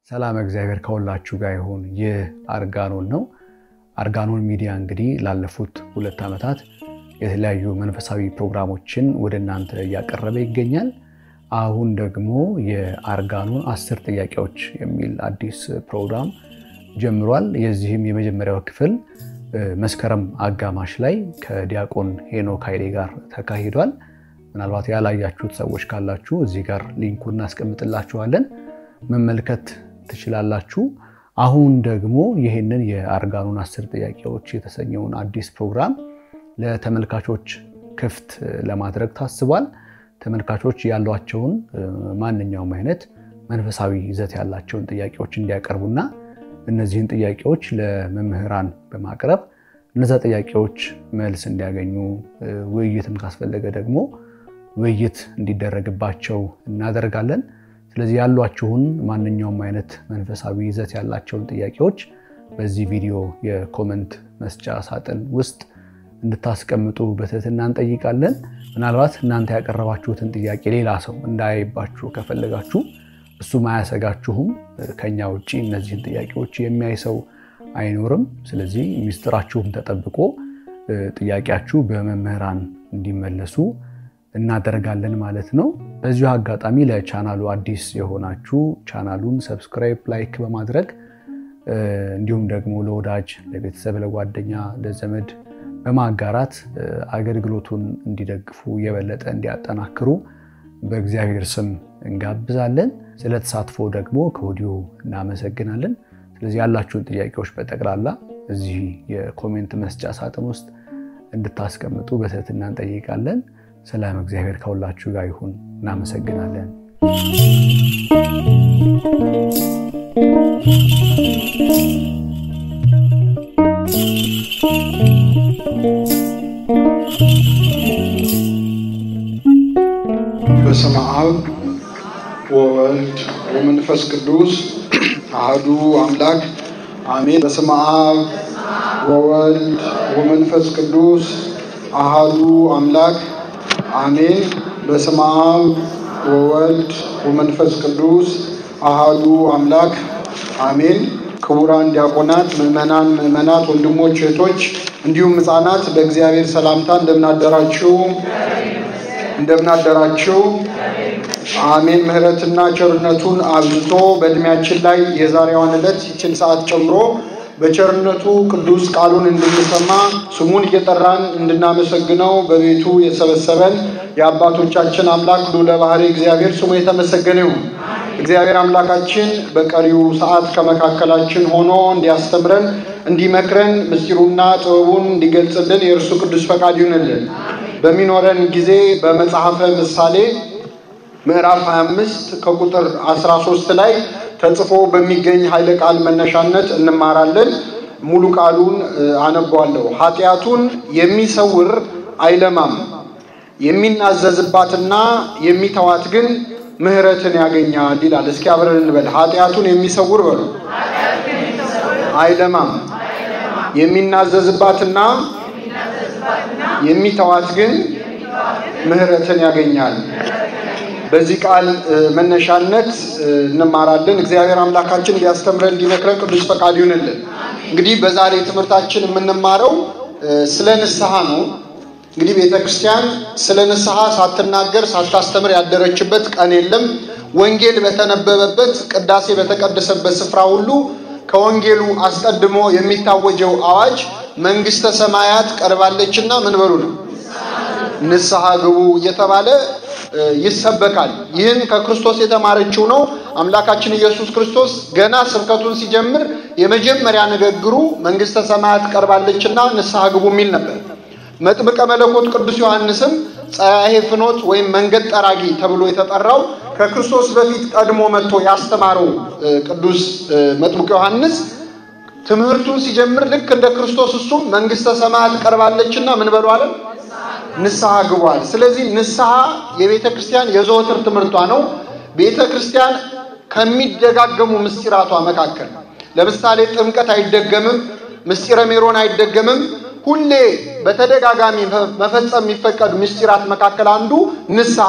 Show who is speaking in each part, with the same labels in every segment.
Speaker 1: ሰላም እግዚአብሔር ከሁላችሁ ጋር ይሁን። ይህ አርጋኖን ነው። አርጋኖን ሚዲያ እንግዲህ ላለፉት ሁለት ዓመታት የተለያዩ መንፈሳዊ ፕሮግራሞችን ወደ እናንተ እያቀረበ ይገኛል። አሁን ደግሞ የአርጋኖን አስር ጥያቄዎች የሚል አዲስ ፕሮግራም ጀምሯል። የዚህም የመጀመሪያው ክፍል መስከረም አጋማሽ ላይ ከዲያቆን ሄኖክ ኃይሌ ጋር ተካሂዷል። ምናልባት ያላያችሁት ሰዎች ካላችሁ እዚህ ጋር ሊንኩ እናስቀምጥላችኋለን መመልከት ትችላላችሁ። አሁን ደግሞ ይህንን የአርጋኖን አስር ጥያቄዎች የተሰኘውን አዲስ ፕሮግራም ለተመልካቾች ክፍት ለማድረግ ታስቧል። ተመልካቾች ያሏቸውን ማንኛውም አይነት መንፈሳዊ ይዘት ያላቸውን ጥያቄዎች እንዲያቀርቡና እነዚህን ጥያቄዎች ለመምህራን በማቅረብ እነዛ ጥያቄዎች መልስ እንዲያገኙ ውይይትም ካስፈለገ ደግሞ ውይይት እንዲደረግባቸው እናደርጋለን። ስለዚህ ያሏችሁን ማንኛውም አይነት መንፈሳዊ ይዘት ያላቸውን ጥያቄዎች በዚህ ቪዲዮ የኮመንት መስጫ ሳጥን ውስጥ እንድታስቀምጡ በትህትና እንጠይቃለን። ምናልባት እናንተ ያቀረባችሁትን ጥያቄ ሌላ ሰው እንዳያይባችሁ ከፈለጋችሁ እሱም አያሰጋችሁም። ከኛ ውጭ እነዚህን ጥያቄዎች የሚያይ ሰው አይኖርም። ስለዚህ ሚስጥራችሁም ተጠብቆ ጥያቄያችሁ በመምህራን እንዲመለሱ እናደርጋለን ማለት ነው። በዚሁ አጋጣሚ ለቻናሉ አዲስ የሆናችሁ ቻናሉን ሰብስክራይብ፣ ላይክ በማድረግ እንዲሁም ደግሞ ለወዳጅ ለቤተሰብ፣ ለጓደኛ፣ ለዘመድ በማጋራት አገልግሎቱን እንዲደግፉ የበለጠ እንዲያጠናክሩ በእግዚአብሔር ስም እንጋብዛለን። ስለ ተሳትፎ ደግሞ ከወዲሁ እናመሰግናለን። ስለዚህ ያላችሁን ጥያቄዎች በጠቅላላ እዚህ የኮሜንት መስጫ ሳጥን ውስጥ እንድታስቀምጡ በትህትና እንጠይቃለን። ሰላም እግዚአብሔር ከሁላችሁ ጋር ይሁን። እናመሰግናለን።
Speaker 2: በስመ አብ ወወልድ ወመንፈስ ቅዱስ አህዱ አምላክ አሜን። በስመ አብ ወወልድ ወመንፈስ ቅዱስ አህዱ አምላክ አሜን። በስመ አብ ወወልድ ወመንፈስ ቅዱስ አህዱ አምላክ አሜን። ክቡራን ዲያቆናት፣ ምዕመናን፣ ምዕመናት፣ ወንድሞች፣ እህቶች እንዲሁም ሕፃናት በእግዚአብሔር ሰላምታ እንደምናደራችሁ እንደምናደራችሁ አሜን። ምሕረትና ቸርነቱን አብዝቶ በእድሜያችን ላይ የዛሬዋን ዕለት ይችን ሰዓት ጨምሮ በቸርነቱ ቅዱስ ቃሉን እንድንሰማ ስሙን እየጠራን እንድናመሰግነው በቤቱ የሰበሰበን የአባቶቻችን አምላክ ልዑለ ባሕርይ እግዚአብሔር ስሙ የተመሰገነ ይሁን። እግዚአብሔር አምላካችን በቀሪው ሰዓት ከመካከላችን ሆኖ እንዲያስተምረን፣ እንዲመክረን፣ ምስጢሩና ጥበቡን እንዲገልጽልን የእርሱ ቅዱስ ፈቃድ ይሁንልን። በሚኖረን ጊዜ በመጽሐፈ ምሳሌ ምዕራፍ 25 ከቁጥር 13 ላይ ተጽፎ በሚገኝ ኃይለ ቃል መነሻነት እንማራለን። ሙሉ ቃሉን አነበዋለሁ። ኃጢአቱን የሚሰውር አይለማም፣ የሚናዘዝባትና የሚተዋት ግን ምሕረትን ያገኛል ይላል። እስኪ አብረን እንበል። ኃጢአቱን የሚሰውር በሉ አይለማም፣ የሚናዘዝባትና የሚተዋት ግን ምሕረትን ያገኛል። በዚህ ቃል መነሻነት እንማራለን። እግዚአብሔር አምላካችን እንዲያስተምረን እንዲመክረን ቅዱስ ፈቃድ ይሁንልን። እንግዲህ በዛሬ ትምህርታችን የምንማረው ስለ ንስሐ ነው። እንግዲህ ቤተ ክርስቲያን ስለ ንስሐ ሳትናገር ሳታስተምር ያደረችበት ቀን የለም። ወንጌል በተነበበበት ቅዳሴ በተቀደሰበት ስፍራ ሁሉ ከወንጌሉ አስቀድሞ የሚታወጀው አዋጅ መንግሥተ ሰማያት ቀርባለችና ምን በሉ ነው ንስሐ ግቡ እየተባለ ይሰበካል። ይህን ከክርስቶስ የተማረችው ነው። አምላካችን ኢየሱስ ክርስቶስ ገና ስብከቱን ሲጀምር የመጀመሪያ ንግግሩ መንግሥተ ሰማያት ቀርባለችና ንስሐ ግቡ የሚል ነበር። መጥምቀ መለኮት ቅዱስ ዮሐንስም ጸያሄ ፍኖት ወይም መንገድ ጠራጊ ተብሎ የተጠራው ከክርስቶስ በፊት ቀድሞ መጥቶ ያስተማረው ቅዱስ መጥምቅ ዮሐንስ ትምህርቱን ሲጀምር ልክ እንደ ክርስቶስ እሱም መንግሥተ ሰማያት ቀርባለችና ምን በሉ አለ ንስሐ ግቧል። ስለዚህ ንስሐ የቤተ ክርስቲያን የዘወትር ትምህርቷ ነው። ቤተ ክርስቲያን ከሚደጋገሙ ምስጢራቷ መካከል ለምሳሌ ጥምቀት አይደገምም፣ ምስጢረ ሜሮን አይደገምም። ሁሌ በተደጋጋሚ መፈጸም የሚፈቀዱ ምስጢራት መካከል አንዱ ንስሐ ነው።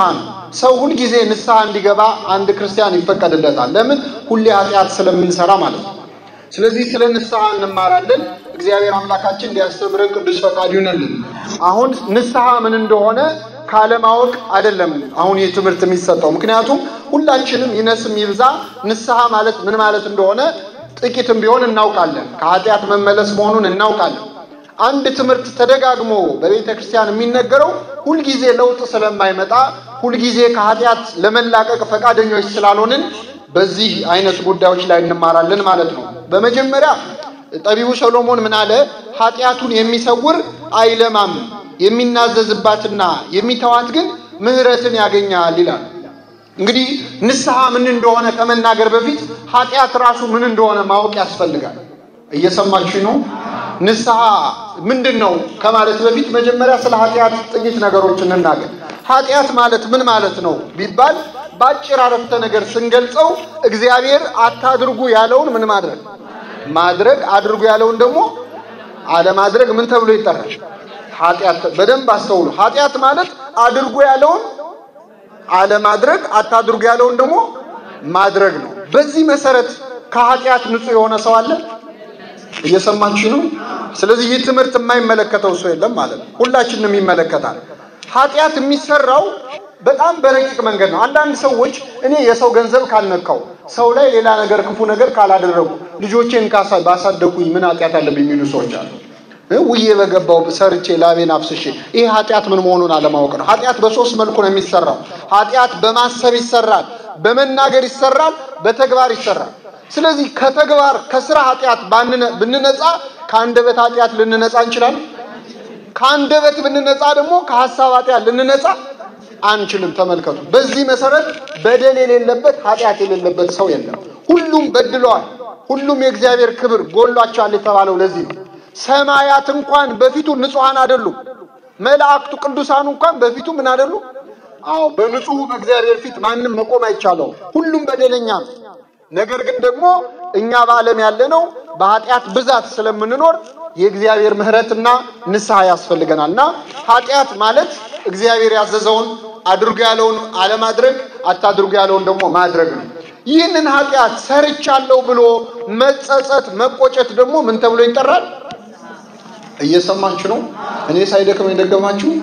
Speaker 2: ሰው ሁልጊዜ ንስሐ እንዲገባ አንድ ክርስቲያን ይፈቀድለታል። ለምን? ሁሌ ኃጢአት ስለምንሰራ ማለት ነው። ስለዚህ ስለ ንስሐ እንማራለን። እግዚአብሔር አምላካችን እንዲያስተምረን ቅዱስ ፈቃዱ ይሁንልን። አሁን ንስሐ ምን እንደሆነ ካለማወቅ አይደለም አሁን ይህ ትምህርት የሚሰጠው። ምክንያቱም ሁላችንም ይነስም ይብዛ ንስሐ ማለት ምን ማለት እንደሆነ ጥቂትም ቢሆን እናውቃለን። ከኃጢአት መመለስ መሆኑን እናውቃለን። አንድ ትምህርት ተደጋግሞ በቤተ ክርስቲያን የሚነገረው ሁልጊዜ ለውጥ ስለማይመጣ ሁልጊዜ ከኃጢአት ለመላቀቅ ፈቃደኞች ስላልሆንን በዚህ አይነት ጉዳዮች ላይ እንማራለን ማለት ነው። በመጀመሪያ ጠቢቡ ሰሎሞን ምን አለ? ኃጢአቱን የሚሰውር አይለማም፣ የሚናዘዝባትና የሚተዋት ግን ምሕረትን ያገኛል ይላል። እንግዲህ ንስሐ ምን እንደሆነ ከመናገር በፊት ኃጢአት ራሱ ምን እንደሆነ ማወቅ ያስፈልጋል። እየሰማችሁ ነው? ንስሐ ምንድን ነው ከማለት በፊት መጀመሪያ ስለ ኃጢአት ጥቂት ነገሮች እንናገር። ኃጢአት ማለት ምን ማለት ነው ቢባል በአጭር አረፍተ ነገር ስንገልጸው እግዚአብሔር አታድርጉ ያለውን ምን ማድረግ ማድረግ፣ አድርጉ ያለውን ደግሞ አለማድረግ ምን ተብሎ ይጠራል? ኃጢአት። በደንብ አስተውሉ። ኃጢአት ማለት አድርጉ ያለውን አለማድረግ፣ አታድርጉ ያለውን ደግሞ ማድረግ ነው። በዚህ መሰረት ከኃጢአት ንጹሕ የሆነ ሰው አለ? እየሰማችሁ ነው? ስለዚህ ይህ ትምህርት የማይመለከተው ሰው የለም ማለት ነው። ሁላችንም ይመለከታል። ኃጢአት የሚሰራው በጣም በረቂቅ መንገድ ነው። አንዳንድ ሰዎች እኔ የሰው ገንዘብ ካልነካው፣ ሰው ላይ ሌላ ነገር ክፉ ነገር ካላደረጉ፣ ልጆቼን ባሳደኩኝ ምን ኃጢአት አለብኝ የሚሉ ሰዎች አሉ። ውዬ በገባው ሰርቼ ላቤን አፍስሼ፣ ይህ ኃጢአት ምን መሆኑን አለማወቅ ነው። ኃጢአት በሶስት መልኩ ነው የሚሰራው። ኃጢአት በማሰብ ይሰራል፣ በመናገር ይሰራል፣ በተግባር ይሰራል። ስለዚህ ከተግባር ከስራ ኃጢአት ብንነጻ ከአንደበት ኃጢአት ልንነጻ እንችላለን። ከአንደበት ብንነጻ ደግሞ ከሐሳብ ኃጢአት ልንነጻ አንችልም። ተመልከቱ። በዚህ መሰረት በደል የሌለበት ኃጢአት የሌለበት ሰው የለም። ሁሉም በድለዋል፣ ሁሉም የእግዚአብሔር ክብር ጎሏቸዋል የተባለው ለዚህ ነው። ሰማያት እንኳን በፊቱ ንጹሐን አይደሉም። መላእክቱ ቅዱሳኑ እንኳን በፊቱ ምን አይደሉ? አዎ በንጹሑ በእግዚአብሔር ፊት ማንም መቆም አይቻለውም። ሁሉም በደለኛ ነው። ነገር ግን ደግሞ እኛ በዓለም ያለነው በኃጢአት ብዛት ስለምንኖር የእግዚአብሔር ምሕረትና ንስሐ ያስፈልገናል እና ኃጢአት ማለት እግዚአብሔር ያዘዘውን አድርጉ ያለውን አለማድረግ፣ አታድርጉ ያለውን ደግሞ ማድረግ ነው። ይህንን ኃጢአት ሰርቻለሁ ብሎ መጸጸት፣ መቆጨት ደግሞ ምን ተብሎ ይጠራል? እየሰማችሁ ነው? እኔ ሳይደክም የደገማችሁ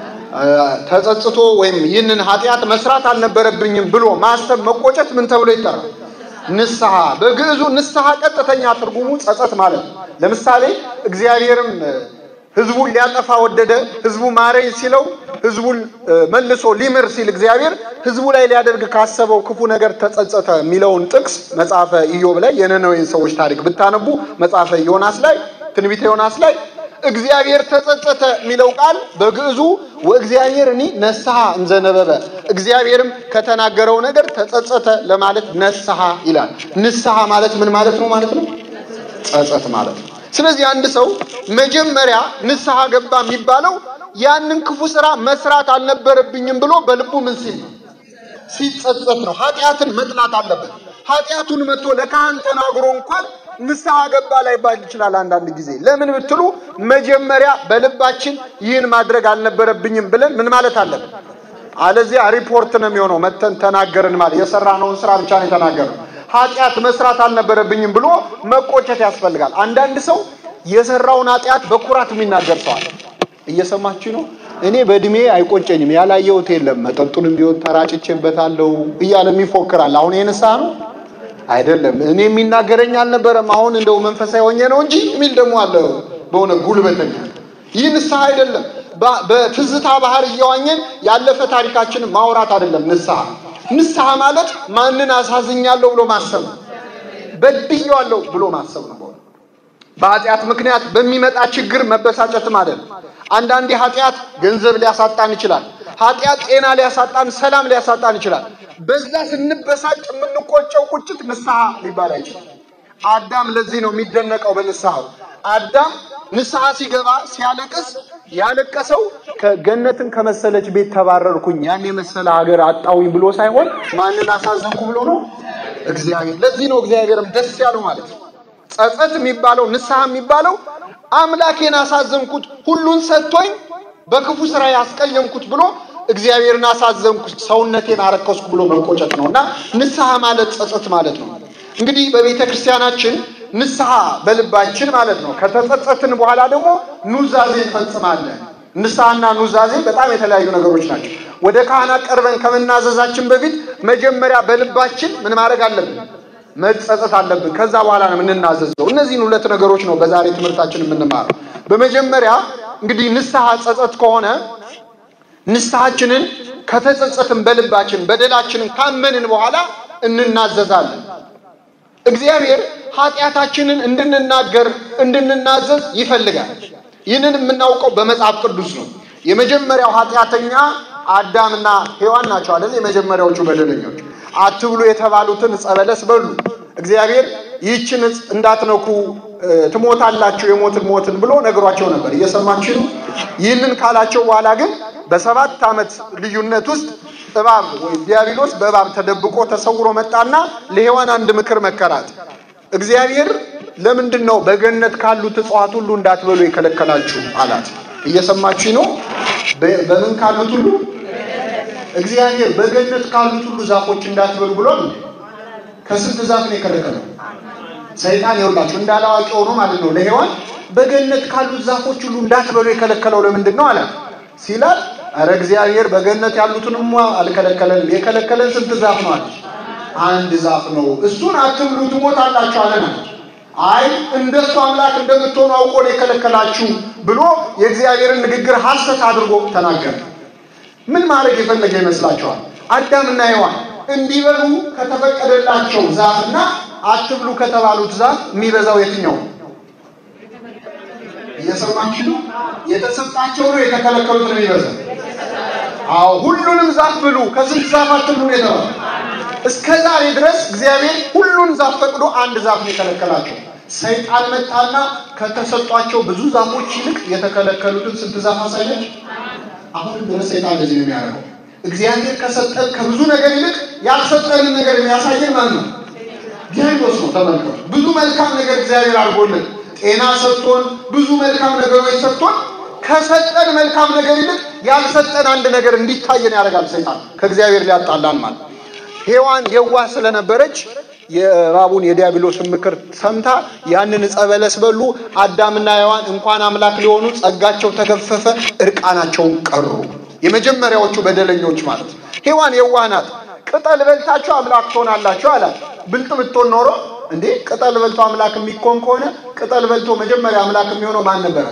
Speaker 2: ተጸጽቶ ወይም ይህንን ኃጢአት መስራት አልነበረብኝም ብሎ ማሰብ፣ መቆጨት ምን ተብሎ ይጠራል? ንስሐ። በግዕዙ ንስሐ ቀጥተኛ ትርጉሙ ጸጸት ማለት ነው። ለምሳሌ እግዚአብሔርም ሕዝቡን ሊያጠፋ ወደደ። ሕዝቡ ማረኝ ሲለው ሕዝቡን መልሶ ሊምር ሲል እግዚአብሔር ሕዝቡ ላይ ሊያደርግ ካሰበው ክፉ ነገር ተጸጸተ የሚለውን ጥቅስ መጽሐፈ ኢዮብ ላይ የነነዌን ሰዎች ታሪክ ብታነቡ መጽሐፈ ዮናስ ላይ ትንቢተ ዮናስ ላይ እግዚአብሔር ተጸጸተ የሚለው ቃል በግዕዙ ወእግዚአብሔር እኒ ነስሐ እንዘነበበ እግዚአብሔርም ከተናገረው ነገር ተጸጸተ ለማለት ነስሐ ይላል። ንስሐ ማለት ምን ማለት ነው ማለት ነው? ጸጸት ማለት ነው። ስለዚህ አንድ ሰው መጀመሪያ ንስሐ ገባ የሚባለው ያንን ክፉ ስራ መስራት አልነበረብኝም ብሎ በልቡ ምን ሲል ሲጸጸት ነው። ኃጢአትን መጥላት አለበት። ኃጢአቱን መጥቶ ለካህን ተናግሮ እንኳን ንስሐ ገባ ላይባል ይችላል። አንዳንድ ጊዜ ለምን ብትሉ መጀመሪያ በልባችን ይህን ማድረግ አልነበረብኝም ብለን ምን ማለት አለብን። አለዚያ ሪፖርት ነው የሚሆነው። መተን ተናገርን ማለት የሰራነውን ስራ ብቻ ነው የተናገርነው። ኃጢአት መስራት አልነበረብኝም ብሎ መቆጨት ያስፈልጋል። አንዳንድ ሰው የሰራውን ኃጢአት በኩራት የሚናገር ሰው አለ። እየሰማችሁ ነው። እኔ በእድሜ አይቆጨኝም፣ ያላየሁት የለም፣ መጠጡንም ቢሆን ተራጭቼበታለሁ እያለ ይፎክራል። አሁን ይህ ንስሐ ነው አይደለም። እኔ የሚናገረኝ አልነበረም፣ አሁን እንደው መንፈሳዊ ሆኜ ነው እንጂ የሚል ደግሞ አለ። በሆነ ጉልበተኛ ይህ ንስሐ አይደለም። በትዝታ ባህር እየዋኘን ያለፈ ታሪካችንን ማውራት አይደለም ንስሐ። ንስሐ ማለት ማንን አሳዝኛለሁ ብሎ ማሰብ ነው። በድዬዋለሁ ብሎ ማሰብ ነው። በኃጢአት ምክንያት በሚመጣ ችግር መበሳጨትም አይደለም። አንዳንዴ ኃጢአት ገንዘብ ሊያሳጣን ይችላል። ኃጢአት ጤና ሊያሳጣን፣ ሰላም ሊያሳጣን ይችላል። በዛ ስንበሳጭ የምንቆጨው ቁጭት ንስሐ ሊባል አይችልም። አዳም ለዚህ ነው የሚደነቀው በንስሐው። አዳም ንስሐ ሲገባ ሲያለቅስ ያለቀሰው ከገነትን ከመሰለች ቤት ተባረርኩኝ ያን የመሰለ ሀገር አጣውኝ ብሎ ሳይሆን ማንን አሳዘንኩ ብሎ ነው እግዚአብሔር። ለዚህ ነው እግዚአብሔርም ደስ ያለው ማለት ነው። ጸጸት የሚባለው ንስሐ የሚባለው አምላኬን አሳዘንኩት፣ ሁሉን ሰጥቶኝ በክፉ ስራ ያስቀየምኩት ብሎ እግዚአብሔርን አሳዘንኩ፣ ሰውነቴን አረከስኩ ብሎ መቆጨት ነው እና ንስሐ ማለት ጸጸት ማለት ነው። እንግዲህ በቤተ ክርስቲያናችን ንስሐ በልባችን ማለት ነው። ከተጸጸትን በኋላ ደግሞ ኑዛዜ እንፈጽማለን። ንስሐና ኑዛዜ በጣም የተለያዩ ነገሮች ናቸው። ወደ ካህናት ቀርበን ከመናዘዛችን በፊት መጀመሪያ በልባችን ምን ማድረግ አለብን? መጸጸት አለብን። ከዛ በኋላ ነው የምንናዘዘው። እነዚህን ሁለት ነገሮች ነው በዛሬ ትምህርታችን የምንማረው። በመጀመሪያ እንግዲህ ንስሐ ጸጸት ከሆነ ንስሐችንን ከተጸጸትን በልባችን በደላችንን ካመንን በኋላ እንናዘዛለን። እግዚአብሔር ኃጢአታችንን እንድንናገር እንድንናዘዝ ይፈልጋል። ይህንን የምናውቀው በመጽሐፍ ቅዱስ ነው። የመጀመሪያው ኃጢአተኛ አዳምና ሔዋን ናቸው አይደል? የመጀመሪያዎቹ በደለኞች አትብሉ የተባሉትን ዕፀ በለስ በሉ። እግዚአብሔር ይህችን ዕፅ እንዳትነኩ ትሞታላችሁ፣ የሞትን ሞትን ብሎ ነግሯቸው ነበር። እየሰማችሁ ነው። ይህንን ካላቸው በኋላ ግን በሰባት ዓመት ልዩነት ውስጥ እባብ ወይ ዲያብሎስ በእባብ ተደብቆ ተሰውሮ መጣና ለሔዋን አንድ ምክር መከራት። እግዚአብሔር ለምንድን ነው በገነት ካሉት እጽዋት ሁሉ እንዳትበሉ የከለከላችሁ አላት። እየሰማችሁ ነው። በምን ካሉት ሁሉ እግዚአብሔር በገነት ካሉት ሁሉ ዛፎች እንዳትበሉ ብሎ ከስንት ዛፍ ነው የከለከለው? ሰይጣን ይኸውላችሁ እንዳላዋቂ ሆኖ ማለት ነው ለሔዋን በገነት ካሉት ዛፎች ሁሉ እንዳትበሉ የከለከለው ለምንድን ነው አላት ሲላል አረ እግዚአብሔር በገነት ያሉትንማ አልከለከለን። የከለከለን ስንት ዛፍ ነው አለች። አንድ ዛፍ ነው፣ እሱን አትብሉ ትሞታላችሁ አለና አይ እንደሱ አምላክ እንደምትሆኑ አውቆ ነው የከለከላችሁ ብሎ የእግዚአብሔርን ንግግር ሐሰት አድርጎ ተናገረ። ምን ማድረግ የፈለገ ይመስላችኋል? አዳምና ሔዋን እንዲበሉ ከተፈቀደላቸው ዛፍና አትብሉ ከተባሉት ዛፍ የሚበዛው የትኛው? እየሰማችሁ ነው። የተሰጣቸው ነው የተከለከሉት ነው የሚበዛው። አዎ ሁሉንም ዛፍ ብሉ፣ ከስንት ዛፍ አትብሉ ነው የተባለው። እስከ ዛሬ ድረስ እግዚአብሔር ሁሉን ዛፍ ፈቅዶ አንድ ዛፍ ነው የከለከላቸው። ሰይጣን መጣና ከተሰጧቸው ብዙ ዛፎች ይልቅ የተከለከሉትን ስንት ዛፍ አሳየች። አሁንም ድረስ ሰይጣን እንደዚህ ነው የሚያደርገው። እግዚአብሔር ከሰጠን ከብዙ ነገር ይልቅ ያልሰጠንን ነገር የሚያሳየን ማን ነው? ዲያብሎስ ነው። ተመልከቱ። ብዙ መልካም ነገር እግዚአብሔር አድርጎልን ጤና ሰጥቶን ብዙ መልካም ነገሮች ሰጥቶን ከሰጠን መልካም ነገር ይልቅ ያልሰጠን አንድ ነገር እንዲታየን ያደርጋል ሰይጣን ከእግዚአብሔር ሊያጣላን ማለት ሔዋን የዋህ ስለነበረች የእባቡን የዲያብሎስን ምክር ሰምታ ያንን ዕፀ በለስ በሉ። አዳምና ሔዋን እንኳን አምላክ ሊሆኑ ጸጋቸው ተገፈፈ፣ እርቃናቸውን ቀሩ። የመጀመሪያዎቹ በደለኞች ማለት ነው። ሔዋን የዋህ ናት። ቅጠል በልታችሁ አምላክ ትሆናላችሁ አላት። ብልጥ ብትሆን ኖሮ እንዴ ቅጠል በልቶ አምላክ የሚኮን ከሆነ ቅጠል በልቶ መጀመሪያ አምላክ የሚሆነው ማን ነበረ?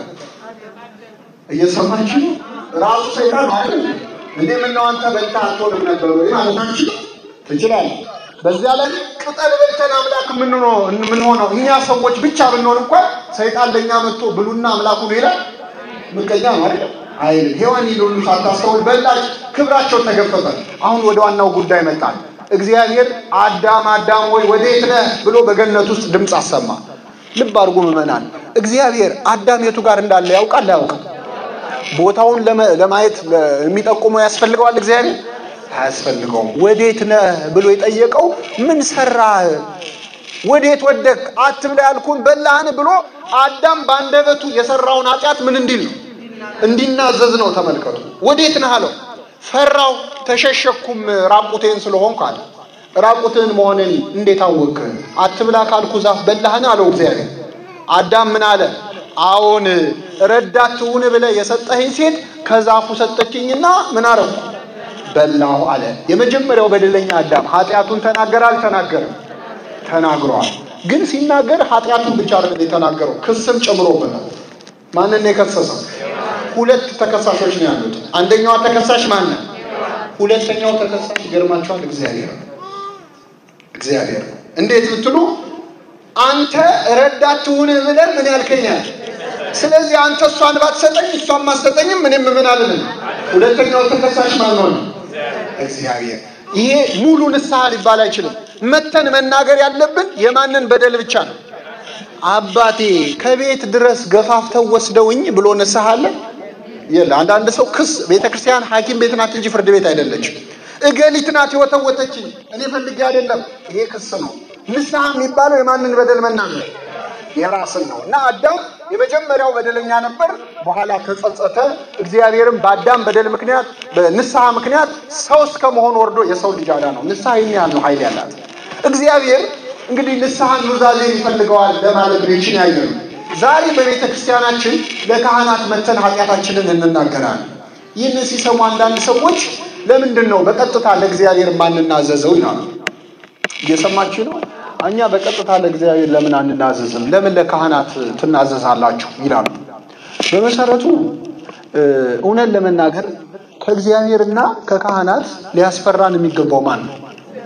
Speaker 2: እየሰማችሁ ራሱ ሰይጣን አይደል እንዴ? ምነው አንተ በልታ አትሆንም ነበር ወይ ማለታችሁ ትችላለህ። በዚያ ላይ ቅጠል በልተን አምላክ የምንሆነው እኛ ሰዎች ብቻ ብንሆን እንኳን ሰይጣን ለእኛ መጥቶ ብሉና አምላኩ ነው ይላል። ምቀኛ ነው አይደል? አይልም። ሔዋን ይሉሉ ሳታስተውል በላች፣ ክብራቸው ተገፈፈ። አሁን ወደ ዋናው ጉዳይ መጣል። እግዚአብሔር አዳም አዳም ወይ ወዴት ነህ ብሎ በገነት ውስጥ ድምፅ አሰማ። ልብ አድርጉ ምዕመናን፣ እግዚአብሔር አዳም የቱ ጋር እንዳለ ያውቃል አያውቅም? ቦታውን ለማየት የሚጠቁመው ያስፈልገዋል እግዚአብሔር አያስፈልገውም። ወዴት ነህ ብሎ የጠየቀው ምን ሰራህ? ወዴት ወደቅ? አትብላ ያልኩን በላህን ብሎ አዳም በአንደበቱ የሰራውን ኃጢአት ምን እንዲል ነው እንዲናዘዝ ነው። ተመልከቱ። ወዴት ነህ አለው። ፈራው፣ ተሸሸኩም ራቁቴን ስለሆንኩ አለ። ራቁትን መሆንን እንዴት አወቅ? አትብላ ካልኩ ዛፍ በላህን አለው እግዚአብሔር። አዳም ምን አለ? አዎን ረዳት ትሁን ብለህ የሰጠኸኝ ሴት ከዛፉ ሰጠችኝና ምን አረኩ? በላሁ አለ። የመጀመሪያው በደለኛ አዳም ኃጢአቱን ተናገረ አልተናገረም? ተናግሯል። ግን ሲናገር ኃጢአቱን ብቻ አይደለም የተናገረው፣ ክስም ጨምሮበታል። ማንን ነው የከሰሰው? ሁለት ተከሳሾች ነው ያሉት። አንደኛዋ ተከሳሽ ማን ነው? ሁለተኛው ተከሳሽ ይገርማችኋል፣ እግዚአብሔር እግዚአብሔር እንዴት ብትሉ አንተ ረዳት ትሁን ብለህ ምን ያልከኛል? ስለዚህ አንተ እሷን ባትሰጠኝ እሷን ማሰጠኝም ምንም ምን አልልም። ሁለተኛው ተከሳሽ ማን ሆነ? እግዚአብሔር። ይሄ ሙሉ ንስሐ ሊባል አይችልም። መተን መናገር ያለብን የማንን በደል ብቻ ነው። አባቴ ከቤት ድረስ ገፋፍተው ወስደውኝ ብሎ ንስሐ አለ የለ። አንዳንድ ሰው ክስ ቤተክርስቲያን ሐኪም ቤት ናት እንጂ ፍርድ ቤት አይደለችም። እገሊት ናት የወተወተችኝ እኔ ፈልጌ አይደለም። ይሄ ክስ ነው። ንስሐ የሚባለው የማንን በደል መናገር የራስን ነው። እና አዳም የመጀመሪያው በደለኛ ነበር። በኋላ ተጸጸተ። እግዚአብሔርም በአዳም በደል ምክንያት በንስሐ ምክንያት ሰው እስከ መሆን ወርዶ የሰው ልጅ አዳ ነው። ንስሐ ይህን ያህል ነው ኃይል ያላት እግዚአብሔር እንግዲህ ንስሐን ኑዛዜን ይፈልገዋል ለማለት ነው። ይችን ያየ ነው። ዛሬ በቤተ ክርስቲያናችን ለካህናት መተን ኃጢአታችንን እንናገራለን። ይህንን ሲሰሙ አንዳንድ ሰዎች ለምንድን ነው በቀጥታ ለእግዚአብሔር ማንናዘዘው ይላሉ። እየሰማችሁ ነው። እኛ በቀጥታ ለእግዚአብሔር ለምን አንናዘዝም? ለምን ለካህናት ትናዘዛላችሁ? ይላሉ። በመሰረቱ እውነት ለመናገር ከእግዚአብሔርና ከካህናት ሊያስፈራን የሚገባው ማን ነው?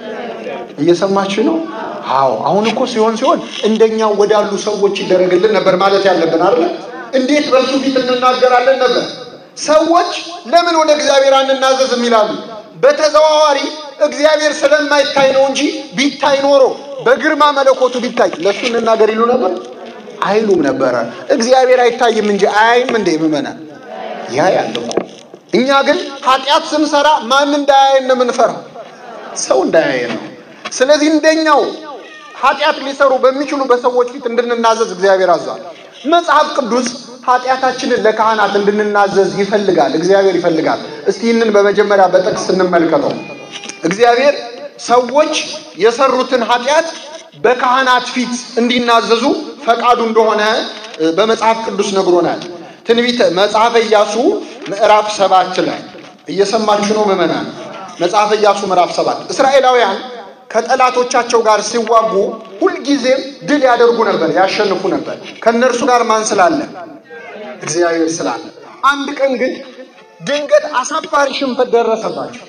Speaker 2: እየሰማችሁ ነው። አዎ አሁን እኮ ሲሆን ሲሆን እንደኛው ወዳሉ ሰዎች ይደረግልን ነበር ማለት ያለብን አይደል? እንዴት በሱ ፊት እንናገራለን ነበር። ሰዎች ለምን ወደ እግዚአብሔር አንናዘዝም ይላሉ። በተዘዋዋሪ እግዚአብሔር ስለማይታይ ነው እንጂ ቢታይ ኖሮ በግርማ መለኮቱ ቢታይ ለእሱ እንናገር ይሉ ነበር አይሉም ነበረ። እግዚአብሔር አይታይም እንጂ አያይም እንዴ ምመናል? ያ ያለ እኮ እኛ ግን ኃጢአት ስንሰራ ማን እንዳያየን ነው የምንፈራው? ሰው እንዳያየን ነው። ስለዚህ እንደኛው ኃጢአት ሊሰሩ በሚችሉ በሰዎች ፊት እንድንናዘዝ እግዚአብሔር አዟል። መጽሐፍ ቅዱስ ኃጢአታችንን ለካህናት እንድንናዘዝ ይፈልጋል። እግዚአብሔር ይፈልጋል። እስቲ ይህንን በመጀመሪያ በጥቅስ እንመልከተው። እግዚአብሔር ሰዎች የሰሩትን ኃጢአት በካህናት ፊት እንዲናዘዙ ፈቃዱ እንደሆነ በመጽሐፍ ቅዱስ ነግሮናል። ትንቢተ መጽሐፈ ኢያሱ ምዕራፍ ሰባት ላይ እየሰማችሁ ነው ምዕመናን? መጽሐፈ ኢያሱ ምዕራፍ ሰባት እስራኤላውያን ከጠላቶቻቸው ጋር ሲዋጉ ሁልጊዜም ድል ያደርጉ ነበር፣ ያሸንፉ ነበር። ከእነርሱ ጋር ማን ስላለ? እግዚአብሔር ስላለ። አንድ ቀን ግን ድንገት አሳፋሪ ሽንፈት ደረሰባቸው።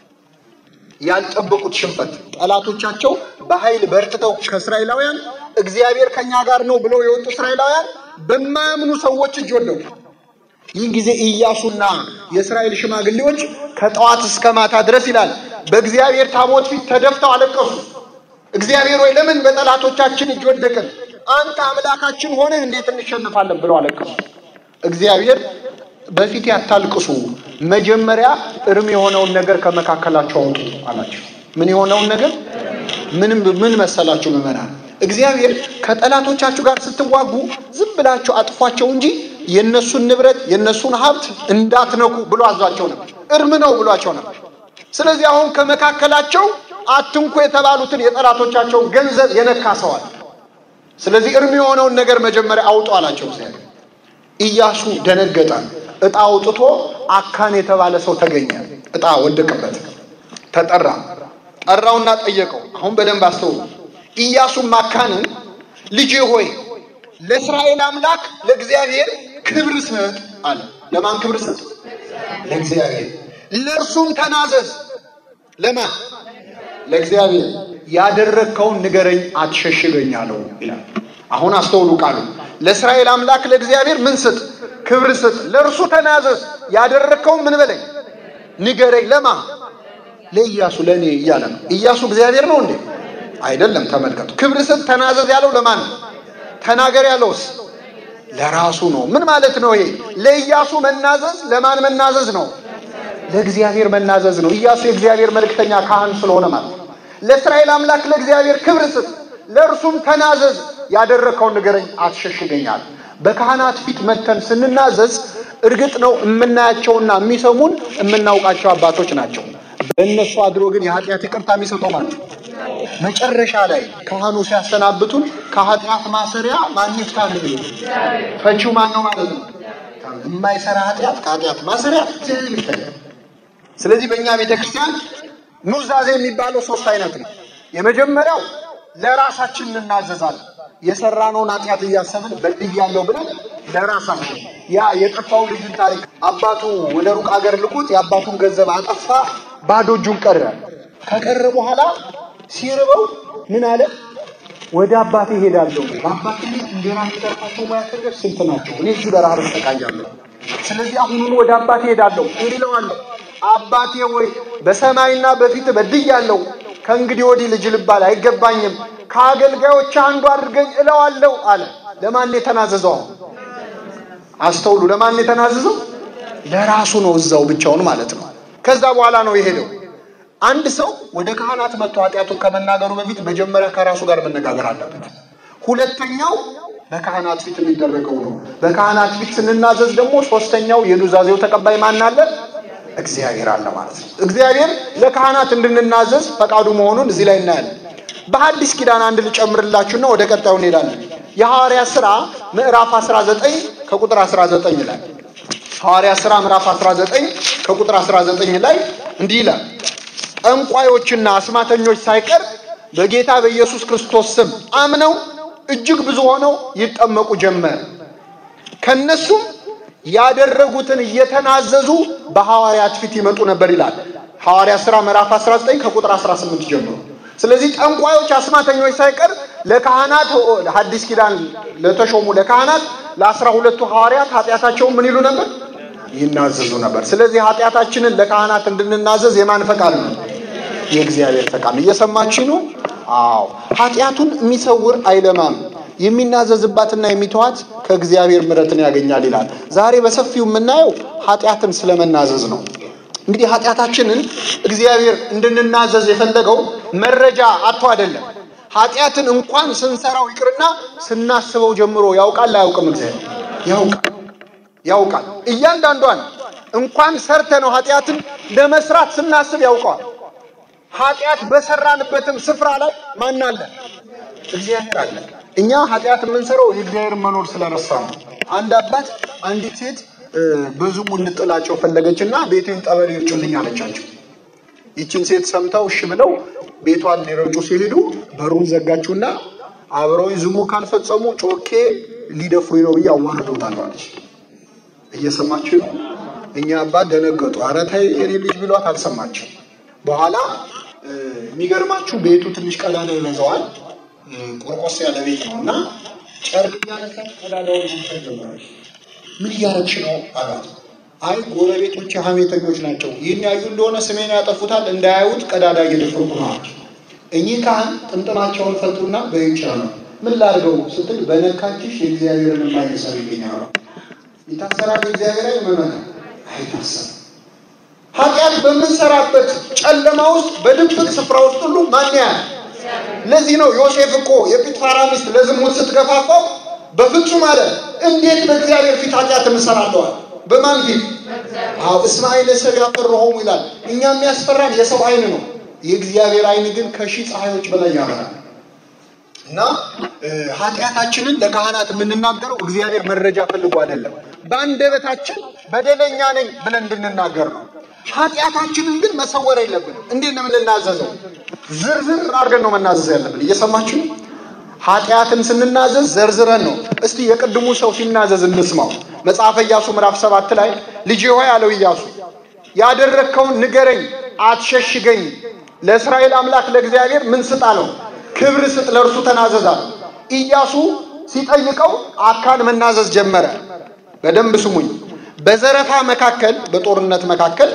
Speaker 2: ያልጠበቁት ሽንፈት። ጠላቶቻቸው በኃይል በርትተው ከእስራኤላውያን እግዚአብሔር ከኛ ጋር ነው ብለው የወጡ እስራኤላውያን በማያምኑ ሰዎች እጅ ወደቁ። ይህን ጊዜ ኢያሱና የእስራኤል ሽማግሌዎች ከጠዋት እስከ ማታ ድረስ ይላል በእግዚአብሔር ታቦት ፊት ተደፍተው አለቀሱ። እግዚአብሔር ወይ ለምን በጠላቶቻችን እጅ ወደቅን? አንተ አምላካችን ሆነህ እንዴት እንሸንፋለን? ብለው አለቀሱ። እግዚአብሔር በፊት ያታልቅሱ፣ መጀመሪያ እርም የሆነውን ነገር ከመካከላቸው አውጡ አላቸው። ምን የሆነውን ነገር ምንም ምን መሰላችሁ ምዕመናን? እግዚአብሔር ከጠላቶቻችሁ ጋር ስትዋጉ ዝም ብላችሁ አጥፏቸው እንጂ የነሱን ንብረት የነሱን ሀብት እንዳትነኩ ብሎ አዟቸው ነበር። እርም ነው ብሏቸው ነበር። ስለዚህ አሁን ከመካከላቸው አትንኩ የተባሉትን የጠላቶቻቸውን ገንዘብ የነካ ሰዋል። ስለዚህ እርም የሆነውን ነገር መጀመሪያ አውጡ አላቸው እግዚአብሔር። ኢያሱ ደነገጠ። እጣ አውጥቶ አካን የተባለ ሰው ተገኘ። እጣ ወደቀበት። ተጠራ። ጠራውና ጠየቀው። አሁን በደንብ አስተውሉ። ኢያሱም አካንን ልጄ ሆይ ለእስራኤል አምላክ ለእግዚአብሔር ክብር ስጥ አለ። ለማን ክብር ስጥ? ለእግዚአብሔር። ለእርሱም ተናዘዝ። ለማን? ለእግዚአብሔር። ያደረግከውን ንገረኝ፣ አትሸሽገኝ አለው ይላል። አሁን አስተውሉ ቃሉ። ለእስራኤል አምላክ ለእግዚአብሔር ምን ስጥ? ክብር ስጥ። ለእርሱ ተናዘዝ። ያደረግከውን ምን በለኝ፣ ንገረኝ። ለማ? ለኢያሱ ለእኔ እያለ ነው። ኢያሱ እግዚአብሔር ነው እንዴ? አይደለም። ተመልከቱ። ክብር ስጥ፣ ተናዘዝ ያለው ለማን ነው? ተናገር ያለውስ ለራሱ ነው። ምን ማለት ነው ይሄ? ለኢያሱ መናዘዝ ለማን መናዘዝ ነው? ለእግዚአብሔር መናዘዝ ነው። ኢያሱ የእግዚአብሔር መልእክተኛ ካህን ስለሆነ ማለት ነው። ለእስራኤል አምላክ ለእግዚአብሔር ክብር ስጥ፣ ለእርሱም ተናዘዝ፣ ያደረግከውን ንገረኝ፣ አትሸሽገኛል። በካህናት ፊት መተን ስንናዘዝ እርግጥ ነው የምናያቸውና የሚሰሙን የምናውቃቸው አባቶች ናቸው። በእነሱ አድሮ ግን የኃጢአት ይቅርታ የሚሰጠው ማለት ነው። መጨረሻ ላይ ካህኑ ሲያሰናብቱን ከኃጢአት ማሰሪያ ማን ይፍታል? ፈቺው ማን ነው ማለት ነው? የማይሰራ ኃጢአት ከኃጢአት ማሰሪያ እግዚአብሔር ይፈታል። ስለዚህ በእኛ ቤተክርስቲያን ኑዛዜ የሚባለው ሶስት አይነት ነው። የመጀመሪያው ለራሳችን እንናዘዛለን። የሰራነውን ኃጢአት እያሰብን በድያለሁ ብለን ለራሳችን ያ የጠፋው ልጅን ታሪክ አባቱ ወደ ሩቅ ሀገር ልኮት የአባቱን ገንዘብ አጠፋ፣ ባዶ እጁን ቀረ። ከቀረ በኋላ ሲርበው ምን አለ? ወደ አባቴ ሄዳለሁ። በአባቴ ቤት እንጀራ የሚጠርፋቸው ሙያተኞች ስንት ናቸው? እኔ እዚህ በረሃብ እሰቃያለሁ። ስለዚህ አሁኑን ወደ አባቴ ሄዳለሁ እንዲለዋለሁ። አባቴ ሆይ በሰማይና በፊት በድያለሁ። ከእንግዲህ ወዲህ ልጅ ልባል አይገባኝም። ከአገልጋዮች አንዱ አድርገኝ እለዋለሁ አለ። ለማን የተናዘዘው? አስተውሉ። ለማን የተናዘዘው? ለራሱ ነው፣ እዛው ብቻውን ማለት ነው። ከዛ በኋላ ነው የሄደው። አንድ ሰው ወደ ካህናት መጥቶ ኃጢአቱን ከመናገሩ በፊት መጀመሪያ ከራሱ ጋር መነጋገር አለበት። ሁለተኛው በካህናት ፊት የሚደረገው ነው። በካህናት ፊት ስንናዘዝ ደግሞ ሶስተኛው የኑዛዜው ተቀባይ ማን አለ? እግዚአብሔር አለ ማለት ነው። እግዚአብሔር ለካህናት እንድንናዘዝ ፈቃዱ መሆኑን እዚህ ላይ እናያለን። በሐዲስ ኪዳን አንድ ልጨምርላችሁና ወደ ቀጣዩ እንሄዳለን። የሐዋርያ ሥራ ምዕራፍ 19 ከቁጥር 19 ላይ ሐዋርያ ሥራ ምዕራፍ 19 ከቁጥር 19 ላይ እንዲህ ይላል፣ ጠንቋዮችና አስማተኞች ሳይቀር በጌታ በኢየሱስ ክርስቶስ ስም አምነው እጅግ ብዙ ሆነው ይጠመቁ ጀመር። ከነሱም ያደረጉትን እየተናዘዙ በሐዋርያት ፊት ይመጡ ነበር ይላል ሐዋርያ ሥራ ምዕራፍ 19 ከቁጥር 18 ጀምሮ። ስለዚህ ጠንቋዮች፣ አስማተኞች ሳይቀር ለካህናት ሐዲስ ኪዳን ለተሾሙ ለካህናት ለአስራ ሁለቱ ሐዋርያት ኃጢአታቸውን ምን ይሉ ነበር? ይናዘዙ ነበር። ስለዚህ ኃጢአታችንን ለካህናት እንድንናዘዝ የማን ፈቃድ ነው? የእግዚአብሔር ፈቃድ ነው። እየሰማችሁ ነው? አዎ። ኃጢአቱን የሚሰውር አይለማም፣ የሚናዘዝባትና የሚተዋት ከእግዚአብሔር ምሕረትን ያገኛል ይላል። ዛሬ በሰፊው የምናየው ኃጢአትን ስለመናዘዝ ነው። እንግዲህ ኃጢአታችንን እግዚአብሔር እንድንናዘዝ የፈለገው መረጃ አጥቶ አይደለም። ኃጢአትን እንኳን ስንሰራው ይቅርና ስናስበው ጀምሮ ያውቃል አያውቅም? እግዚአብሔር ያውቃል ያውቃል። እያንዳንዷን እንኳን ሰርተ ነው ኃጢአትን ለመስራት ስናስብ ያውቀዋል። ኃጢአት በሰራንበትም ስፍራ ላይ ማን አለ? እግዚአብሔር አለ። እኛ ኃጢአት የምንሰራው የእግዚአብሔርን መኖር ስለረሳ ነው። አንድ አባት አንዲት ሴት ብዙም እንጥላቸው ፈለገችና ቤቴን ጠበል ይርጩልኝ አለቻቸው። ይችን ሴት ሰምተው እሺ ብለው ቤቷን ሊረጩ ሲሄዱ በሩን ዘጋችውና አብረው ዝሙ ካልፈጸሙ ጮኬ ሊደፍሩኝ ነው ብዬ አዋርዶታል አለች። እየሰማችሁ ነው። እኛ አባት ደነገጡ። ኧረ ተይ የኔ ልጅ ብሏት አልሰማችም። በኋላ የሚገርማችሁ ቤቱ ትንሽ ቀዳዳ ይበዛዋል። ቆርቆስ ያለ ቤት ነው እና ጨርቅ እያነሳች ቀዳዳውን መንፈት ጀመረች። ምን እያረግሽ ነው አላት። አይ ጎረቤቶች ሀሜተኞች ናቸው፣ ይህን ያዩ እንደሆነ ስሜን ያጠፉታል፣ እንዳያዩት ቀዳዳ እየደፈርኩ ነው አለች። እኚህ ካህን ጥምጥማቸውን ፈቱና በይቻ ነው ምን ላድርገው ስትል በነካችሽ የእግዚአብሔርን የማይሰር ይገኛል። ይታሰራል እግዚአብሔር አይመመን አይታሰር። ኃጢአት በምንሰራበት ጨለማ ውስጥ በድብቅ ስፍራ ውስጥ ሁሉ ማን ያያል? ለዚህ ነው ዮሴፍ እኮ የጲጥፋራ ሚስት ለዝሙት ስትገፋፋው በፍጹም አለ እንዴት በእግዚአብሔር ፊት ኃጢአት እንሰራለዋል? በማን ፊት? አዎ እስማኤል ሰብ ያፈርሆሙ ይላል። እኛ የሚያስፈራን የሰው አይን ነው። የእግዚአብሔር አይን ግን ከሺህ ፀሐዮች በላይ ያበራል። እና ኃጢአታችንን ለካህናት የምንናገረው እግዚአብሔር መረጃ ፈልጎ አይደለም። በአንደበታችን በደለኛ ነኝ ብለን እንድንናገር ነው። ኃጢአታችንን ግን መሰወር የለብንም። እንዴት ነው የምንናዘዘው? ዝርዝር አድርገን ነው መናዘዝ ያለብን። እየሰማችሁ ኃጢአትን ስንናዘዝ ዘርዝረን ነው። እስቲ የቅድሙ ሰው ሲናዘዝ እንስማው። መጽሐፈ ኢያሱ ምዕራፍ ሰባት ላይ ልጄ ሆይ አለው ኢያሱ ያደረግከውን ንገረኝ፣ አትሸሽገኝ። ለእስራኤል አምላክ ለእግዚአብሔር ምን ስጥ አለው? ክብር ስጥ፣ ለእርሱ ተናዘዛል። ኢያሱ ሲጠይቀው አካን መናዘዝ ጀመረ። በደንብ ስሙኝ። በዘረፋ መካከል፣ በጦርነት መካከል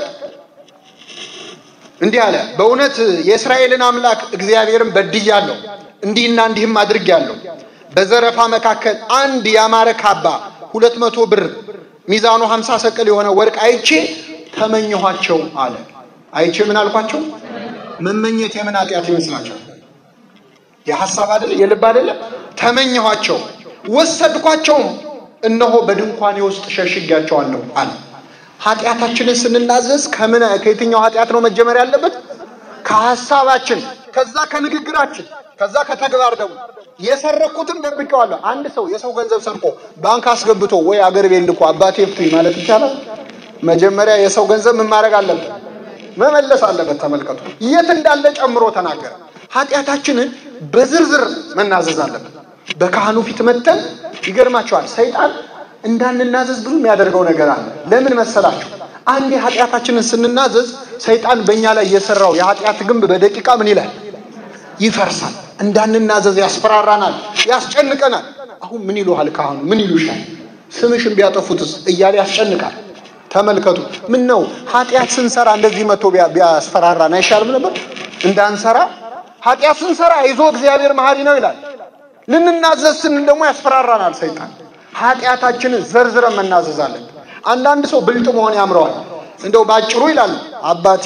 Speaker 2: እንዲህ አለ፣ በእውነት የእስራኤልን አምላክ እግዚአብሔርን በድያለሁ፣ እንዲህና እንዲህም አድርጌያለሁ። በዘረፋ መካከል አንድ ያማረ ካባ ሁለት መቶ ብር ሚዛኑ ሀምሳ ሰቅል የሆነ ወርቅ አይቼ ተመኘኋቸው አለ። አይቼ ምን አልኳቸው? መመኘት የምን ኃጢአት ይመስላቸው? የሐሳብ አይደለ የልብ አይደለ? ተመኘኋቸው፣ ወሰድኳቸውም፣ እነሆ በድንኳኔ ውስጥ ሸሽጊያቸዋለሁ አለ። ኃጢአታችንን ስንናዘዝ ከምን ከየትኛው ኃጢአት ነው መጀመር ያለበት? ከሐሳባችን፣ ከዛ ከንግግራችን፣ ከዛ ከተግባር ደግሞ የሰረኩትን ደብቄዋለሁ። አንድ ሰው የሰው ገንዘብ ሰርቆ ባንክ አስገብቶ ወይ አገር ቤት ልኮ አባቴ ፍቱኝ ማለት ይቻላል? መጀመሪያ የሰው ገንዘብ ምን ማድረግ አለበት? መመለስ አለበት። ተመልከቱ፣ የት እንዳለ ጨምሮ ተናገረ። ኃጢአታችንን በዝርዝር መናዘዝ አለበት። በካህኑ ፊት መተን ይገርማቸዋል። ሰይጣን እንዳንናዘዝ ብዙ የሚያደርገው ነገር አለ። ለምን መሰላችሁ? አንዴ ኃጢአታችንን ስንናዘዝ ሰይጣን በእኛ ላይ የሰራው የኃጢአት ግንብ በደቂቃ ምን ይላል? ይፈርሳል። እንዳንናዘዝ ያስፈራራናል፣ ያስጨንቀናል። አሁን ምን ይሉሃል ካህኑ? ምን ይሉሻል? ስምሽን ቢያጠፉትስ እያለ ያስጨንቃል። ተመልከቱ። ምን ነው ኃጢአት ስንሰራ እንደዚህ መቶ ቢያስፈራራን አይሻልም ነበር? እንዳንሰራ ኃጢአት ስንሰራ ይዞ እግዚአብሔር መሐሪ ነው ይላል። ልንናዘዝ ስንል ደግሞ ያስፈራራናል ሰይጣን። ኃጢአታችንን ዘርዝረን መናዘዛለን። አንዳንድ ሰው ብልጥ መሆን ያምረዋል። እንደው ባጭሩ ይላል አባቴ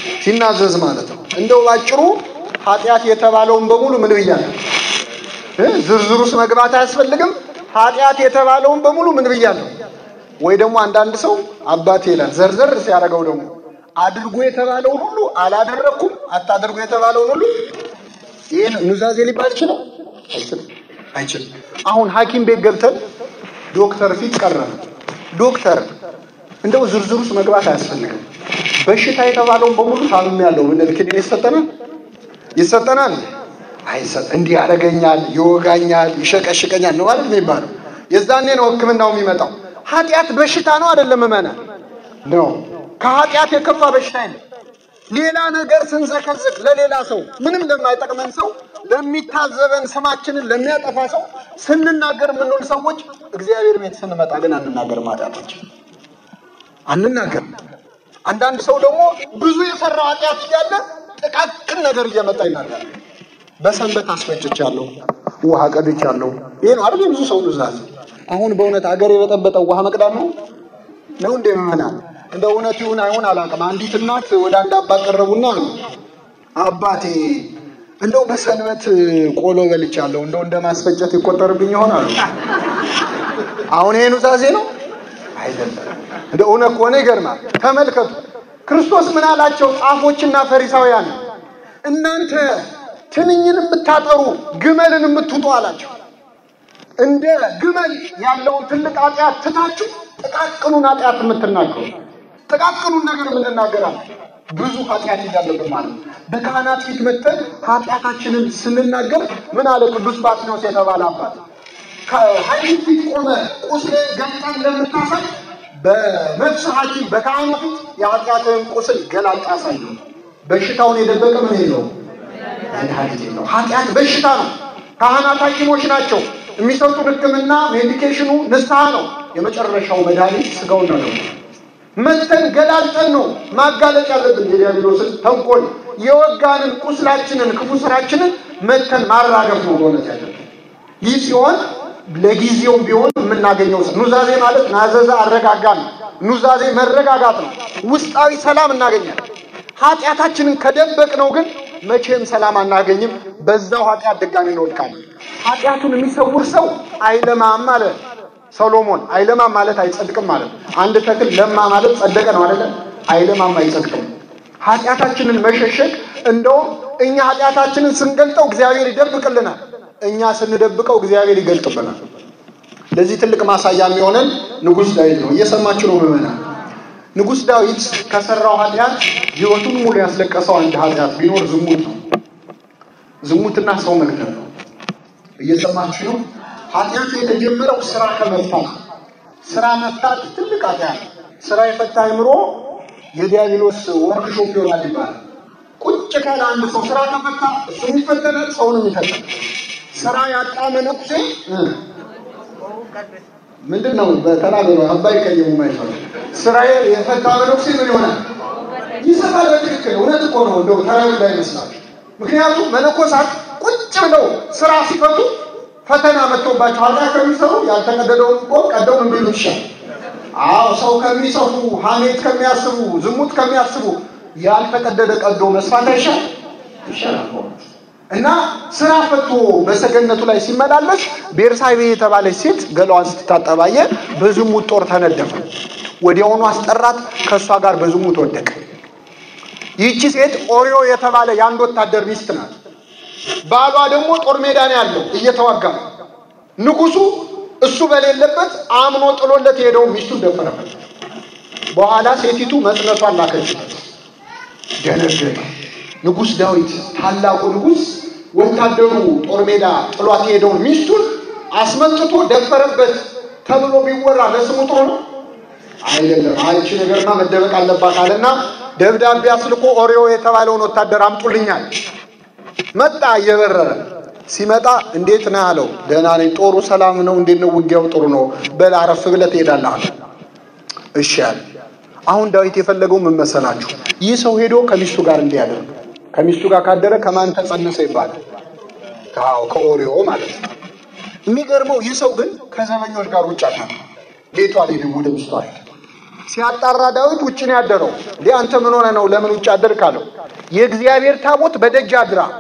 Speaker 2: ሲናዘዝ ማለት ነው። እንደው ባጭሩ ኃጢአት የተባለውን በሙሉ ምን ብያለሁ? ዝርዝር ውስጥ መግባት አያስፈልግም። ኃጢአት የተባለውን በሙሉ ምን ብያለሁ? ወይ ደግሞ አንዳንድ ሰው አባቴ ይላል ዘርዘር ሲያደርገው ደግሞ አድርጎ የተባለውን ሁሉ አላደረግኩም፣ አታድርጎ የተባለውን ሁሉ ይህን ኑዛዜ ሊባል ይችላል አይችልም። አሁን ሐኪም ቤት ገብተን ዶክተር ፊት ቀረበ። ዶክተር እንደው ዝርዝር ውስጥ መግባት አያስፈልግም። በሽታ የተባለውን በሙሉ ታምም ያለው ብንል ክኒን ይሰጠናል ይሰጠናል? አይሰጥ እንዲህ ያደርገኛል፣ ይወጋኛል፣ ይሸቀሽቀኛል ነው ማለት ነው የሚባለው። የዛኔ ነው ሕክምናው የሚመጣው። ኃጢአት በሽታ ነው አይደለም? መመና ነው። ከኃጢአት የከፋ በሽታ የለም። ሌላ ነገር ስንዘከዝክ ለሌላ ሰው ምንም ለማይጠቅመን ሰው ለሚታዘበን ስማችንን ለሚያጠፋ ሰው ስንናገር የምንውል ሰዎች እግዚአብሔር ቤት ስንመጣ ግን አንናገርም። ኃጢአታችን አንናገርም። አንዳንድ ሰው ደግሞ ብዙ የሰራው ኃጢአት እያለ ጥቃቅን ነገር እየመጣ ይናገራል። በሰንበት አስፈጭቻለሁ፣ ውሃ ቀድቻለሁ። ይሄ ነው አይደል? ብዙ ሰው ኑዛዜ። አሁን በእውነት አገር የበጠበጠው ውሃ መቅዳት ነው ነው እንደ ምናል እንደ እውነት ይሁን አይሁን አላውቅም። አንዲት እናት ወደ አንድ አባት ቀረቡና አባቴ እንደው በሰንበት ቆሎ በልቻለሁ እንደው እንደ ማስፈጨት ይቆጠርብኝ ይሆን አሉ። አሁን ይሄ ኑዛዜ ነው አይደለም። እንደ እውነት ከሆነ ይገርማል። ተመልከቱ ክርስቶስ ምን አላቸው? ጻፎችና ፈሪሳውያን እናንተ ትንኝን የምታጠሩ ግመልን የምትውጡ አላቸው። እንደ ግመል ያለውን ትልቅ ኃጢአት ትታችሁ ጥቃቅኑን ኃጢአት የምትናገሩ ጥቃቅኑን ነገር የምንናገራለን ብዙ ኃጢአት እያለብን ማለት ነው። በካህናት ፊት መጥተን ኃጢአታችንን ስንናገር ምን አለ ቅዱስ ባስኖስ የተባለ አባት ከሐኪም ፊት ቆመ ቁስል ገልጣ እንደምታሳይ በነፍስ ሐኪም በካህኑ ፊት የኃጢአትን ቁስል ገላጭ አሳይ። በሽታውን የደበቀ ምን የለውም መድኃኒት የለውም። ኃጢአት በሽታ ነው። ካህናት ሐኪሞች ናቸው። የሚሰጡን ሕክምና ሜዲኬሽኑ ንስሐ ነው። የመጨረሻው መድኃኒት ስጋውና ነው። መተን ገላልጠን ነው ማጋለጥ ያለብን የዲያብሎስን ተንኮል የወጋንን ቁስላችንን ክፉ ስራችንን መተን ማራገፍ ነው በእውነት ያለብን። ይህ ሲሆን ለጊዜው ቢሆን የምናገኘው ኑዛዜ ማለት ናዘዘ አረጋጋ ነው። ኑዛዜ መረጋጋት ነው። ውስጣዊ ሰላም እናገኛለን። ኃጢአታችንን ከደበቅ ነው ግን መቼም ሰላም አናገኝም። በዛው ኃጢአት ድጋሚ እንወድቃለን። ኃጢአቱን የሚሰውር ሰው አይለማም አለ ሰሎሞን። አይለማም ማለት አይጸድቅም ማለት ነው። አንድ ተክል ለማ ማለት ጸደቀ ነው አይደለ? አይለማም አይጸድቅም። ኃጢአታችንን መሸሸግ እንደውም እኛ ኃጢአታችንን ስንገልጠው እግዚአብሔር ይደብቅልናል። እኛ ስንደብቀው እግዚአብሔር ይገልጥብናል። ለዚህ ትልቅ ማሳያ የሚሆነን ንጉሥ ዳዊት ነው። እየሰማችሁ ነው ምዕመናን። ንጉሥ ዳዊት ከሰራው ኃጢአት ሕይወቱን ሙሉ ያስለቀሰው አንድ ኃጢአት ቢኖር ዝሙት ነው። ዝሙትና ሰው መግደል ነው። እየሰማችሁ ነው። ኃጢአቱ የተጀመረው ስራ ከመፍታት ስራ መፍታት ትልቅ ኃጢአት። ስራ የፈታ አይምሮ የዲያብሎስ ወርክሾፕ ይሆናል ይባላል። ቁጭ ካለ አንድ ሰው ስራ ከፈታ እሱም ይፈተናል፣ ሰውንም ይፈተናል። ስራ ያጣ መነኩሴ ምንድን ነው በተናገሩ አባይ ቀየሙ ማይፈል ስራ የፈታ መነኩሴ ምን ይሆናል? ይሰፋል። በትክክል እውነት እኮ ነው። እንደው ተራዊ ላይ ይመስላል። ምክንያቱም መነኮሳት ቁጭ ብለው ስራ ሲፈቱ ፈተና መጥቶባቸው ኃጢአት ከሚሰሩ ያልተቀደደውን ቆ ቀደው ምን ቢሉ ይሻል? አዎ ሰው ከሚሰፉ ሐሜት ከሚያስቡ ዝሙት ከሚያስቡ ያልተቀደደ ቀዶ መስፋት አይሻል? ይሻላል። እና ስራ ፈቶ በሰገነቱ ላይ ሲመላለስ ቤርሳቤ የተባለች ሴት ገላዋን ስትታጠባየ በዝሙት ጦር ተነደፈ። ወዲያውኑ አስጠራት፣ ከእሷ ጋር በዝሙት ወደቀ። ይህቺ ሴት ኦሪዮ የተባለ የአንድ ወታደር ሚስት ናት። ባሏ ደግሞ ጦር ሜዳ ነው ያለው እየተዋጋ ነው። ንጉሱ እሱ በሌለበት አምኖ ጥሎለት የሄደው ሚስቱን ደፈረበት። በኋላ ሴቲቱ መጽነቷን ላከችበት። ደነገጠ። ንጉሥ ዳዊት ታላቁ ንጉሥ ወታደሩ ጦር ሜዳ ጥሏት የሄደውን ሚስቱን አስመጥቶ ደፈረበት ተብሎ ቢወራ ለስሙ ጥሩ ነው አይደለም። አንቺ ነገርማ መደበቅ አለባት አለና ደብዳቤ አስልኮ ኦሪዮ የተባለውን ወታደር አምጡልኛል። መጣ እየበረረ ሲመጣ እንዴት ነህ አለው። ደህና ነኝ። ጦሩ ሰላም ነው? እንዴት ነው ውጊያው? ጥሩ ነው። በል አረፍ ብለህ ትሄዳለህ አለ። እሺ አለ። አሁን ዳዊት የፈለገው ምን መሰላችሁ? ይህ ሰው ሄዶ ከሚስቱ ጋር እንዲያደርግ ከሚስቱ ጋር ካደረ ከማን ተጸነሰ ይባላል? አዎ ከኦሪዮ ማለት ነው። የሚገርመው ይህ ሰው ግን ከዘበኞች ጋር ውጭ አታ ቤቷ አልሄድም፣ ወደ ሚስቱ አለ። ሲያጣራ ዳዊት ውጭ ነው ያደረው። እንዴ አንተ ምን ሆነ ነው ለምን ውጭ አደርክ አለው። የእግዚአብሔር ታቦት በደጅ አድራ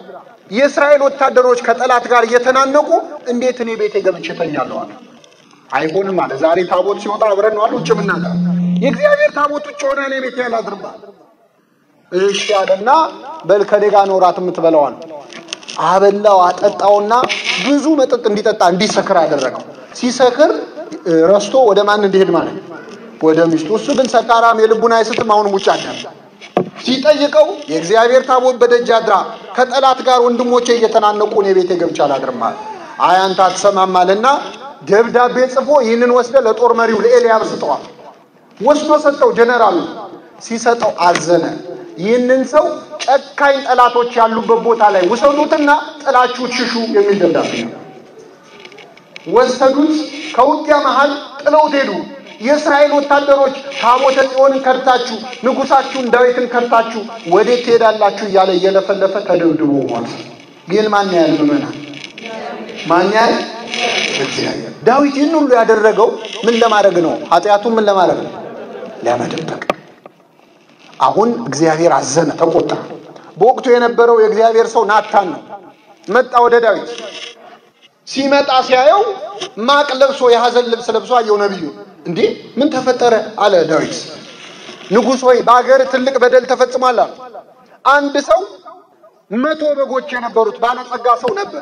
Speaker 2: የእስራኤል ወታደሮች ከጠላት ጋር እየተናነቁ እንዴት እኔ ቤቴ ገብቼ እተኛለሁ አለ። አይሆንም አለ። ዛሬ ታቦት ሲወጣ አብረን ነው አሉ ውጭ ምናገር የእግዚአብሔር ታቦት ውጭ ሆነ እኔ ቤቴ ያላድርባል። እሺ አለና በል ከኔ ጋር ነው እራት የምትበላዋል። አበላው፣ አጠጣውና ብዙ መጠጥ እንዲጠጣ እንዲሰክር አደረገው። ሲሰክር ረስቶ ወደ ማን እንዲሄድ ማለት ወደ ሚስቱ። እሱ ግን ሰካራም የልቡን አይስትም። አሁንም ውጭ አደረ። ሲጠይቀው የእግዚአብሔር ታቦት በደጅ አድራ ከጠላት ጋር ወንድሞቼ እየተናነቁ እኔ ቤቴ ገብቼ አላድርም አለ። አይ አንተ አትሰማም አለና ደብዳቤ ጽፎ ይህንን ወስደ ለጦር መሪው ለኤልያብ ስጠዋል። ወስዶ ሰጠው። ጀነራሉ ሲሰጠው አዘነ። ይህንን ሰው ጨካኝ ጠላቶች ያሉበት ቦታ ላይ ውሰዱትና ጥላችሁ ሽሹ የሚል ደብዳቤ ነው። ወሰዱት። ከውጊያ መሃል ጥለውት ሄዱ። የእስራኤል ወታደሮች ታቦተ ጽዮንን ከድታችሁ ንጉሳችሁን ዳዊትን ከድታችሁ ወዴት ትሄዳላችሁ እያለ እየለፈለፈ ተደብድቦ ሞተ። ግን ማን ያህል ምመናል ማን ያህል እግዚአብሔር። ዳዊት ይህን ሁሉ ያደረገው ምን ለማድረግ ነው? ኃጢአቱን ምን ለማድረግ ነው? ለመደበቅ። አሁን እግዚአብሔር አዘነ፣ ተቆጣ። በወቅቱ የነበረው የእግዚአብሔር ሰው ናታን ነው። መጣ ወደ ዳዊት። ሲመጣ ሲያየው ማቅ ለብሶ የሐዘን ልብስ ለብሶ አየው ነቢዩ። እንዴ ምን ተፈጠረ አለ ዳዊት። ንጉሥ ሆይ በአገር ትልቅ በደል ተፈጽሟል አለ። አንድ ሰው መቶ በጎች የነበሩት ባለጸጋ ሰው ነበር።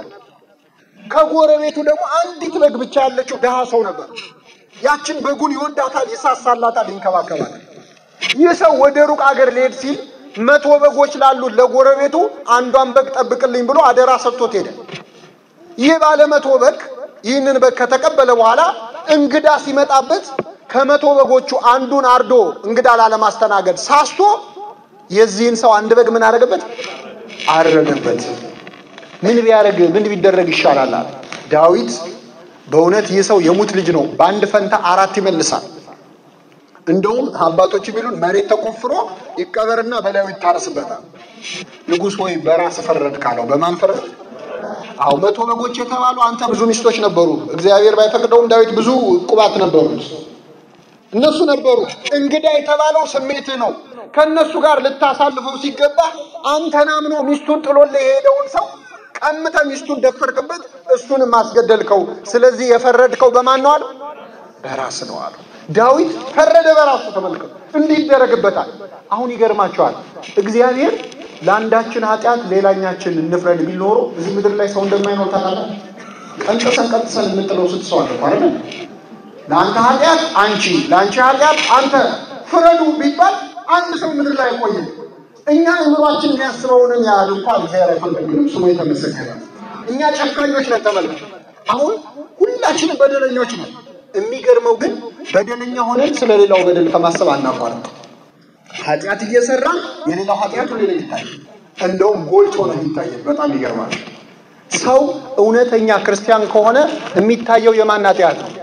Speaker 2: ከጎረቤቱ ደግሞ አንዲት በግ ብቻ ያለችው ድሃ ሰው ነበር። ያችን በጉን ይወዳታል፣ ይሳሳላታል፣ ይንከባከባታል። ይህ ሰው ወደ ሩቅ አገር ሊሄድ ሲል መቶ በጎች ላሉት ለጎረቤቱ አንዷን በግ ጠብቅልኝ ብሎ አደራ ሰጥቶት ሄደ። ይህ ባለ መቶ በግ ይህንን በግ ከተቀበለ በኋላ እንግዳ ሲመጣበት ከመቶ በጎቹ አንዱን አርዶ እንግዳ ላለማስተናገድ ሳስቶ የዚህን ሰው አንድ በግ ምን አደረገበት? አረደበት። ምን ቢያደርግ ምን ቢደረግ ይሻላል አለ ዳዊት። በእውነት ይህ ሰው የሙት ልጅ ነው፣ በአንድ ፈንታ አራት ይመልሳል። እንደውም አባቶች ቢሉን መሬት ተቆፍሮ ይቀበርና በላዩ ይታረስበታል። ንጉሥ ሆይ በራስ ፈረድ ካለው በማን ፈረድ? አዎ መቶ በጎች የተባሉ አንተ ብዙ ሚስቶች ነበሩ። እግዚአብሔር ባይፈቅደውም ዳዊት ብዙ ቁባት ነበሩት። እነሱ ነበሩ። እንግዳ የተባለው ስሜት ነው። ከእነሱ ጋር ልታሳልፈው ሲገባ አንተን አምኖ ሚስቱን ጥሎልህ የሄደውን ሰው ቀምተ ሚስቱን ደፈርክበት፣ እሱንም አስገደልከው። ስለዚህ የፈረድከው በማን ነው አሉ? በራስ ነው አሉ። ዳዊት ፈረደ በራሱ። ተመልከቱ፣ እንዲህ ይደረግበታል። አሁን ይገርማቸዋል። እግዚአብሔር ለአንዳችን ኃጢአት ሌላኛችን እንፍረድ ቢል ኖሮ እዚህ ምድር ላይ ሰው እንደማይኖር ታውቃለህ። ቀንጥሰን ቀንጥሰን የምንጥለው ስንት ሰው አለ አይደል? ለአንተ ኃጢአት አንቺ፣ ለአንቺ ኃጢአት አንተ ፍረዱ ቢባል አንድ ሰው ምድር ላይ አይቆይም። እኛ አእምሯችን የሚያስበውንን ያህል እንኳን እግዚአብሔር አይፈልግም። ስሙ የተመሰገነ። እኛ ጨካኞች ነን። ተመልከቱ። አሁን ሁላችንም በደለኞች ነን። የሚገርመው ግን በደለኛ ሆነን ስለሌላው በደል ከማሰብ አናቋርጥ። ኃጢአት እየሰራ የሌላው ኃጢአት ሁሌ ነው ይታያል። እንደውም ጎልቶ ነው የሚታየን። በጣም ይገርማል። ሰው እውነተኛ ክርስቲያን ከሆነ የሚታየው የማን ኃጢአት ነው?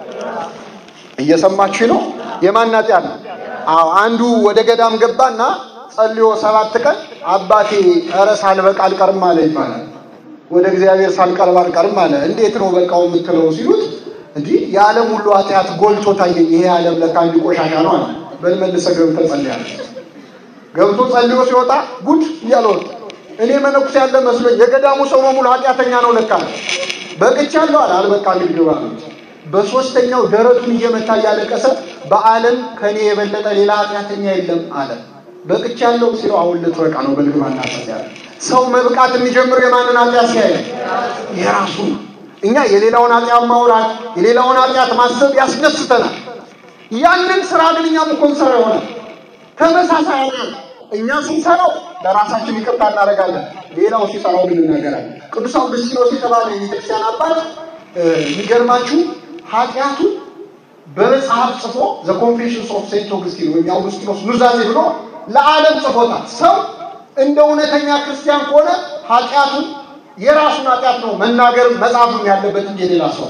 Speaker 2: እየሰማችሁ ነው? የማን ኃጢአት ነው? አዎ አንዱ ወደ ገዳም ገባና ጸልዮ ሰባት ቀን አባቴ ኧረ ሳልበቃ አልቀርም አለ ይባላል። ወደ እግዚአብሔር ሳልቀርብ አልቀርም አለ። እንዴት ነው በቃው የምትለው ሲሉት እንዲህ የዓለም ሁሉ ኃጢአት ጎልቶ ታየኝ። ይሄ ዓለም ለካ አንድ ቆሻሻ ነው አለ። በል መልሰህ ገብተህ ጸልያለህ። ገብቶ ጸልዮ ሲወጣ ጉድ እያለ ወጣ። እኔ መነኩሴ ያለ መስሎኝ የገዳሙ ሰው በሙሉ ኃጢአተኛ ነው ለካ። በቅቻለሁ አለ። አልበቃም ይግባ በሶስተኛው ደረቱን እየመታ እያለቀሰ በዓለም ከኔ የበለጠ ሌላ ኃጢአተኛ የለም አለ። በቅቻለሁ ሲለው አሁን ልትበቃ ነው በልግማ እናጸልያለ። ሰው መብቃት የሚጀምረው የማንን ኃጢአት ሲያይ የራሱ ነው። እኛ የሌላውን ኃጢአት ማውራት የሌላውን ኃጢአት ማሰብ ያስደስተናል። ያንን ስራ ግን እኛም እኮ እንሰራ ይሆናል። ተመሳሳይ ኃጢአት እኛ ስንሰራው ለራሳችን ይቅርታ እናደርጋለን፣ ሌላው ሲሰራው ግን እናገራለን። ቅዱስ አውግስጢኖስ የተባለ የቤተክርስቲያን አባት የሚገርማችሁ ኃጢአቱ በመጽሐፍ ጽፎ ዘ ኮንፌሽንስ ኦፍ ሴንት ኦግስቲን ወይም የአውግስጢኖስ ኑዛዜ ብሎ ለዓለም ጽፎታል። ሰው እንደ እውነተኛ ክርስቲያን ከሆነ ኃጢአቱን የራሱን ኃጢአት ነው መናገር መጽሐፍም ያለበት እንጂ የሌላ ሰው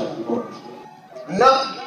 Speaker 2: እና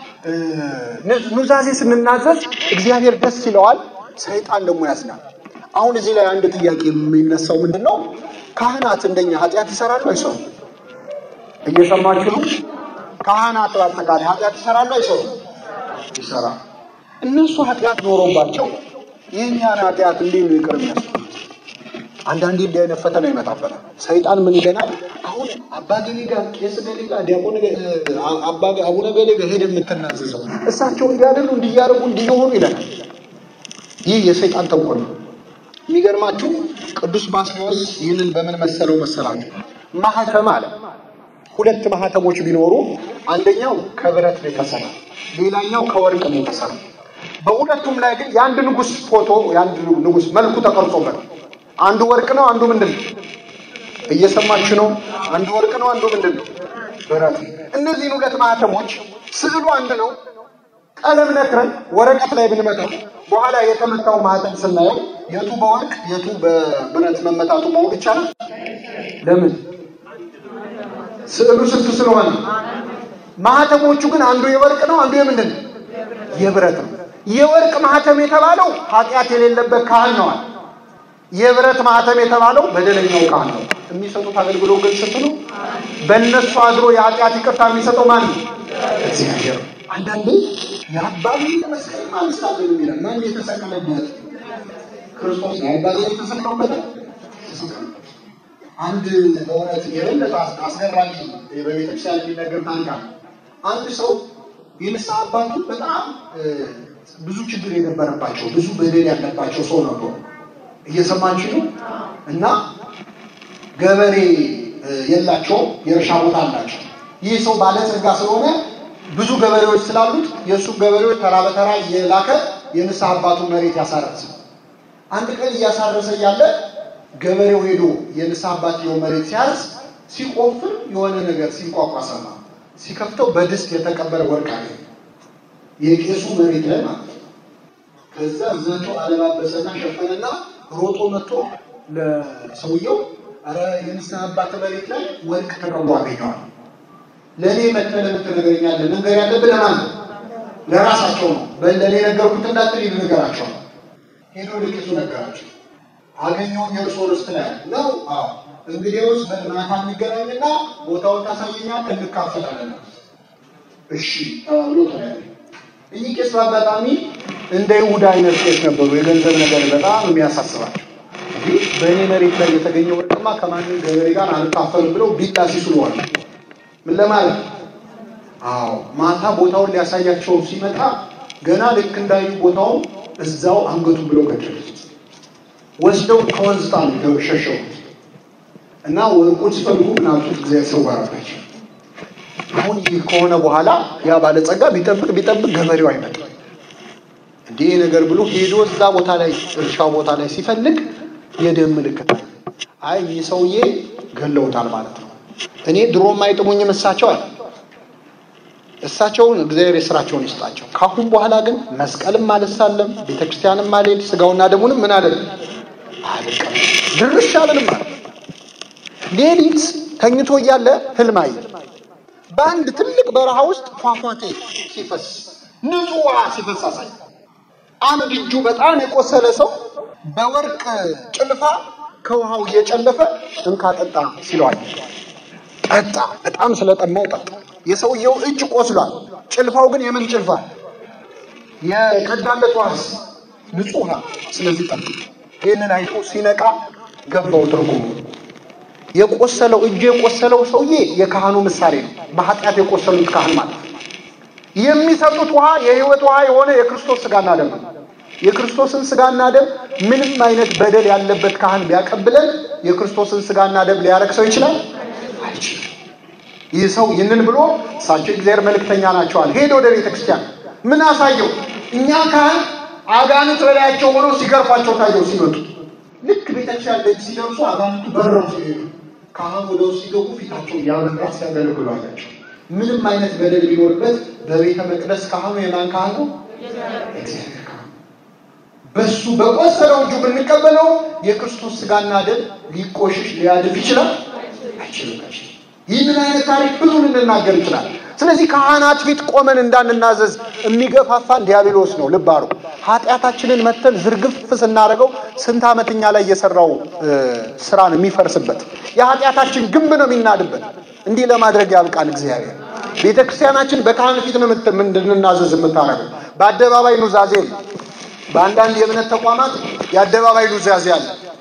Speaker 2: ኑዛዜ ስንናዘዝ እግዚአብሔር ደስ ይለዋል፣ ሰይጣን ደግሞ ያዝናል። አሁን እዚህ ላይ አንድ ጥያቄ የሚነሳው ምንድን ነው? ካህናት እንደኛ ኃጢአት ይሰራሉ አይሰሩም? እየሰማችሁ ነው? ካህናት በአጠቃላይ ኃጢአት ይሰራሉ አይሰሩም? ይሰራ። እነሱ ኃጢአት ኖሮባቸው የእኛን ኃጢአት እንዴት ነው ይቅር የሚያስቡት? አንዳንዴ እንዲህ አይነት ፈተና ይመጣበታል። ሰይጣን ምን ይለናል? አሁን አባ ገሌ ጋር፣ ቄስ ገሌ ጋር፣ ዲያቆን አቡነ ገሌ ጋር ሄደ የምትናዘዘው እሳቸው እንዲያደሉ እንዲያደርጉ እንዲሆኑ ይለናል። ይህ የሰይጣን ተንኮል ነው። የሚገርማችሁ ቅዱስ ባስልዮስ ይህንን በምን መሰለው መሰላችሁ? ማህተም አለ። ሁለት ማህተሞች ቢኖሩ አንደኛው ከብረት ነው የተሰራ፣ ሌላኛው ከወርቅ ነው የተሰራ። በሁለቱም ላይ ግን የአንድ ንጉሥ ፎቶ የአንድ ንጉሥ መልኩ ተቀርጾበት አንዱ ወርቅ ነው፣ አንዱ ምንድን ነው? እየሰማችሁ ነው? አንዱ ወርቅ ነው፣ አንዱ ምንድን ነው? ብረት። እነዚህን ሁለት ማህተሞች ስዕሉ አንድ ነው። ቀለም ነክረን ወረቀት ላይ ብንመታው በኋላ የተመታው ማህተም ስናየው የቱ በወርቅ የቱ በብረት መመታቱ ማወቅ ይቻላል። ለምን? ስዕሉ ስንት ስለሆነ። ማህተሞቹ ግን አንዱ የወርቅ ነው፣ አንዱ የምንድን ነው? የብረት ነው። የወርቅ ማህተም የተባለው ኃጢአት የሌለበት ካህን ነዋል። የብረት ማህተም የተባለው በደለኛው ካህን ነው። የሚሰጡት አገልግሎት ግን ስንት ነው? በእነሱ አድሮ የኃጢአት ይቅርታ የሚሰጠው ማን ነው? እግዚአብሔር። አንዳንዴ የአባቢ መስቀል ማንሳት የሚላል ማን የተሰቀለበት ክርስቶስ ነው። አባቢ የተሰቀለበት አንድ በእውነት የበለጠ አስገራሚ በቤተክርስቲያን የሚነገር ታንካ አንድ ሰው የንስሐ አባቱ በጣም ብዙ ችግር የነበረባቸው ብዙ በደል ያለባቸው ሰው ነበሩ። እየሰማችሁ ነው። እና ገበሬ የላቸውም፣ የእርሻ ቦታ አላቸው። ይህ ሰው ባለጸጋ ስለሆነ ብዙ ገበሬዎች ስላሉት የእሱ ገበሬዎች ተራ በተራ እየላከ የንስሐ አባቱን መሬት ያሳረሰ። አንድ ቀን እያሳረሰ እያለ ገበሬው ሄዶ የንስሐ አባትየው መሬት ሲያርስ ሲቆፍር የሆነ ነገር ሲንቋቋ ሰማ። ሲከፍተው በድስት የተቀበረ ወርቅ አገኘ። የቄሱ መሬት ላይ ማለት ነው። ከዛ ዘቶ አለባበሰና ሸፈነና ሮጦ መጥቶ ለሰውየው አረ የንስሐ አባት መሬት ላይ ወርቅ ተቀምጦ አገኘዋል። ለእኔ መጥተህ ለምን ትነግረኛለህ? መንገር ያለብህ ለማን ነው? ለራሳቸው ነው። ለእኔ ነገርኩት እንዳትል ይል ነገራቸው ነው። ሄዶ ለቄሱ ነገራቸው። አገኘው የእርሶ ርስት ላይ ነው። አዎ እንግዲያውስ በማታ የሚገናኝና ቦታውን ታሳየኛለህ፣ እንካፈላለን። እሺ ተባብሎ ተለያዩ። እኚህ ቄስ በአጋጣሚ እንደ ይሁዳ አይነት ቄስ ነበሩ። የገንዘብ ነገር በጣም የሚያሳስባቸው በእኔ መሬት ላይ የተገኘ ወርቅማ ከማንም ገበሬ ጋር አልካፈልም ብለው ቢጣ ሲስሉ ዋሉ። ምን ለማለት አዎ፣ ማታ ቦታውን ሊያሳያቸው ሲመጣ ገና ልክ እንዳዩ ቦታውን እዛው አንገቱን ብለው ገደሉት። ወስደው ከወንዝ ጣሉ፣ ሸሸው እና ወርቁን ሲፈልጉ ምናልቱት እግዚአብሔር ሰወረባቸው። አሁን ይህ ከሆነ በኋላ ያ ባለጸጋ ቢጠብቅ ቢጠብቅ ገበሬው አይመጣም። እንዲህ ነገር ብሎ ሄዶ እዛ ቦታ ላይ እርሻው ቦታ ላይ ሲፈልግ የደም ምልክት አይ ይህ ሰውዬ ገለውታል ማለት ነው። እኔ ድሮም አይጥሙኝም እሳቸው አለ። እሳቸውን እግዚአብሔር የስራቸውን ይስጣቸው። ካሁን በኋላ ግን መስቀልም አልሳለም፣ ቤተክርስቲያንም አልሄድ፣ ስጋውና ደሙንም ምን አለ አልቀም ድርሻ አልልም አለ። ሌሊት ተኝቶ እያለ ህልም አየ። በአንድ ትልቅ በረሃ ውስጥ ፏፏቴ ሲፈስ ንጹህ ውሃ ሲፈስ አሳየ። አንድ እጁ በጣም የቆሰለ ሰው በወርቅ ጭልፋ ከውሃው እየጨለፈ እንካ ጠጣ ሲለዋል። ጠጣ። በጣም ስለጠማው ጠጣ። የሰውየው እጅ ቆስሏል። ጭልፋው ግን የምን ጭልፋ? የቀዳለት ውሃስ ንጹህ ውሃ። ስለዚህ ጠጣ። ይህንን አይቶ ሲነቃ ገባው ትርጉሙ። የቆሰለው እጁ የቆሰለው ሰውዬ የካህኑ ምሳሌ ነው። በኃጢአት የቆሰሉት ካህን ማለት ነው። የሚሰጡት ውሃ የህይወት ውሃ የሆነ የክርስቶስ ስጋና ደም ነው። የክርስቶስን ስጋና ደም ምንም አይነት በደል ያለበት ካህን ቢያቀብለን የክርስቶስን ስጋና ደም ሊያረክሰው ይችላል? አይችልም። ይህ ሰው ይህንን ብሎ እሳቸው እግዚአብሔር መልእክተኛ ናቸዋል። ሄደ ወደ ቤተ ክርስቲያን ምን አሳየው? እኛ ካህን አጋንንት በላያቸው ሆነው ሲገርፏቸው ታየው ሲመጡ። ልክ ቤተክርስቲያን ደጅ ሲደርሱ አጋንንቱ በረው ሲሄዱ ካህን ወደ ውስጥ ሲገቡ ፊታቸው ያበራ ሲያገለግሉ አያቸው። ምንም አይነት በደል ቢኖርበት በቤተ መቅደስ ካህኑ የማን ካህን ነው? እግዚአብሔር ካህን። በሱ በቆሰለው እጁ ብንቀበለው የክርስቶስ ስጋና ደም ሊቆሽሽ ሊያድፍ ይችላል? አይችልም። ይህንን አይነት ታሪክ ብዙ ልንናገር ይችላል። ስለዚህ ካህናት ፊት ቆመን እንዳንናዘዝ የሚገፋፋን ዲያብሎስ ነው። ልብ አሉ። ኃጢአታችንን መተን ዝርግፍ ስናደርገው ስንት ዓመት እኛ ላይ የሰራው ስራን የሚፈርስበት የኃጢአታችን ግንብ ነው የሚናድበት። እንዲህ ለማድረግ ያብቃን እግዚአብሔር። ቤተ ክርስቲያናችን በካህን ፊት ነው እንድንናዘዝ የምታደርገው። በአደባባይ ኑዛዜ በአንዳንድ የእምነት ተቋማት የአደባባይ ኑዛዜ አለ።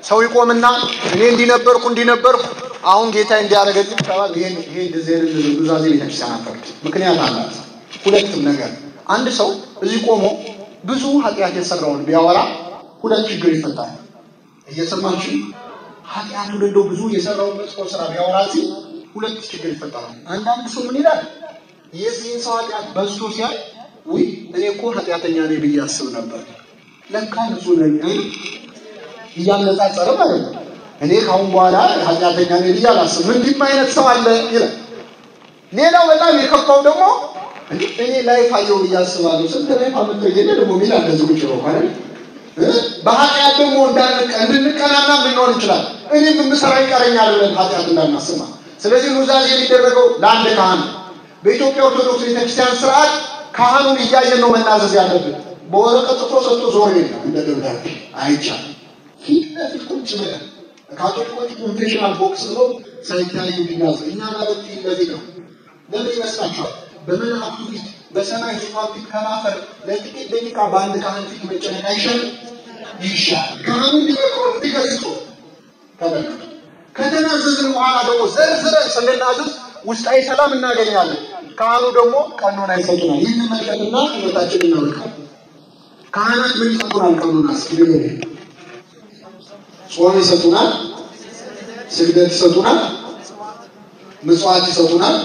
Speaker 2: ሰው ይቆምና እኔ እንዲነበርኩ እንዲነበርኩ አሁን ጌታ እንዲያደርገልኝ ተባል። ይሄን ይሄ እንደዚህ አይነት ኑዛዜ ቤተክርስቲያን አፈርድ ምክንያት አላት። ሁለትም ነገር አንድ ሰው እዚህ ቆሞ ብዙ ኃጢአት የሰራውን ቢያወራ ሁለት ችግር ይፈታል። እየሰማችሁ ኃጢአቱን እንደው ብዙ የሰራውን መጥፎ ስራ ቢያወራ እዚህ ሁለት ችግር ይፈጠራል። አንዳንድ ሰው ምን ይላል? የዚህን ሰው ኃጢአት በዝቶ ሲያይ ውይ እኔ እኮ ኃጢአተኛ ነኝ ብዬ አስብ ነበር፣ ለካ ንጹህ ነኝ እያነጻጸረ ማለት ነው። እኔ ካሁን በኋላ ኃጢአተኛ ነኝ ብዬ አላስብም፣ እንዲህም አይነት ሰው አለ ይላል። ሌላው በጣም የከፋው ደግሞ እኔ ላይፍ አየሁ ብዬ አስባለሁ። ስንት ላይፍ አመተገኘ ደግሞ ሚል እንደዚህ ቁጭ ነው ማለት በኃጢአት ደግሞ እንድንቀናና ልንሆን ይችላል። እኔም የምሰራ ይቀረኛል ብለን ኃጢአት እንዳናስማ። ስለዚህ ኑዛዜ የሚደረገው ለአንድ ካህን በኢትዮጵያ ኦርቶዶክስ ቤተክርስቲያን ስርዓት ካህኑን እያየን ነው መናዘዝ ያለብን። በወረቀት ጽፎ ሰጥቶ ዞር የለም እንደ ደብዳቤ አይቻልም። ፊት ለፊት ቁጭ ብለን ካቶሊኮች ኮንፌሽናል ቦክስ ብለው ሳይታዩ ቢናዙ እኛ ማለት ፊት ለፊት ነው። ለምን ይመስላችኋል? በመላእክቱ ፊት በሰማይ ዙፋን ፊት ከማፈር ለጥቂት ደቂቃ በአንድ ካህን ፊት መጨነቅ አይሻልም? ይሻላል። ካህኑ እንዲመክሩ እንዲገስጹ ተመልከቱ። ከተናዘዝን በኋላ ደግሞ ዘርዝረን ስንናዘዝ ውስጣዊ ሰላም እናገኛለን። ካህኑ ደግሞ ቀኖና ይሰጡናል። ይህን መልከትና ህይወታችን እናወልቃል። ካህናት ምን ይሰጡናል? ቀኖና እስኪ ጾም ይሰጡናል፣ ስግደት ይሰጡናል፣ ምጽዋት ይሰጡናል።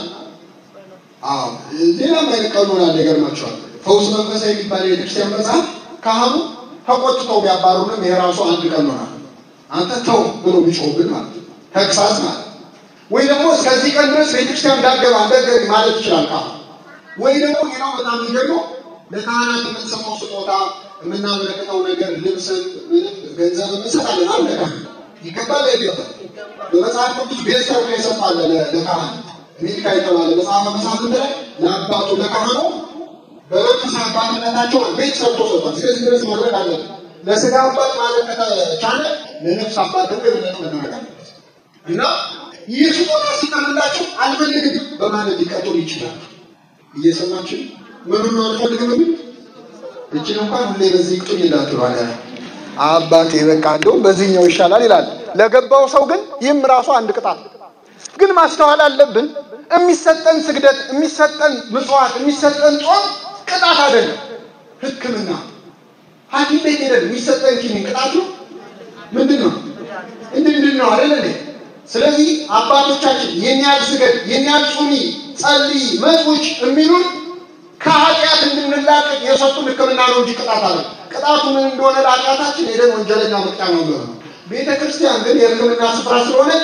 Speaker 2: አዎ ሌላም አይነት ቀኖና አለ። ይገርማቸዋል። ፈውስ መንፈሳዊ የሚባል የቤተክርስቲያን መጽሐፍ ካህኑ ተቆጥተው ቢያባሩንም ይሄ ራሱ አንድ ቀኖና ነው። አንተ ተው ብሎ ቢጮህብን ማለት ነው። ተግሳጽ ማለት ወይ ደግሞ እስከዚህ ቀን ድረስ ቤተክርስቲያን እንዳትገባ እንዳትገቢ ማለት ይችላል ካህኑ። ወይ ደግሞ ሌላው በጣም የሚገርመው ለካህናት የምንሰማው ስጦታ የምናበረክተው ነገር ልብስን፣ ገንዘብ እንሰጣለን አለ ይገባል አይገባል? በመጽሐፍ ቅዱስ ቤት ሰርቶ የሰጣለ ለካህን ሚልካ የተባለ መጽሐፈ መሳፍንት ላይ ለአባቱ ለካህኑ በመንፈሳዊ አባትነታቸው ቤት ሰርቶ ሰጥቷል። እስከዚህ ድረስ ማድረግ አለን። ለስጋ አባት ማለት ከተቻለ ለነፍስ አባት ደግሞ የበለጠ መደረግ አለበት እና ይህ ስጦታ ሲቀርብላቸው አልፈልግም በማለት ሊቀጡን ይችላል። እየሰማችን ምኑን ነው አልፈልግም የሚል እችን እንኳን ሁሌ በዚህ ቅጡኝ እንዳትሏል። አባቴ በቃ እንደውም በዚህኛው ይሻላል ይላል። ለገባው ሰው ግን ይህም ራሱ አንድ ቅጣት ግን ማስተዋል አለብን። የሚሰጠን ስግደት፣ የሚሰጠን ምጽዋት፣ የሚሰጠን ጾም ቅጣት አይደለም፣ ሕክምና ሐኪም ቤት ሄደን የሚሰጠን ኪኒን ቅጣቱ ምንድን ነው? እንድንድን ነው አይደል እንዴ? ስለዚህ አባቶቻችን የኛ ስገድ፣ የኛ ጹሚ፣ ጸልይ፣ መጽውች የሚሉን ከኃጢአት እንድንላቀቅ የሰጡን ሕክምና ነው እንጂ ቅጣት አለ። ቅጣቱ ምን እንደሆነ ለኃጢአታችን ሄደን ወንጀለኛ መቅጫ ነው ነው። ቤተ ክርስቲያን ግን የሕክምና ስፍራ ስለሆነች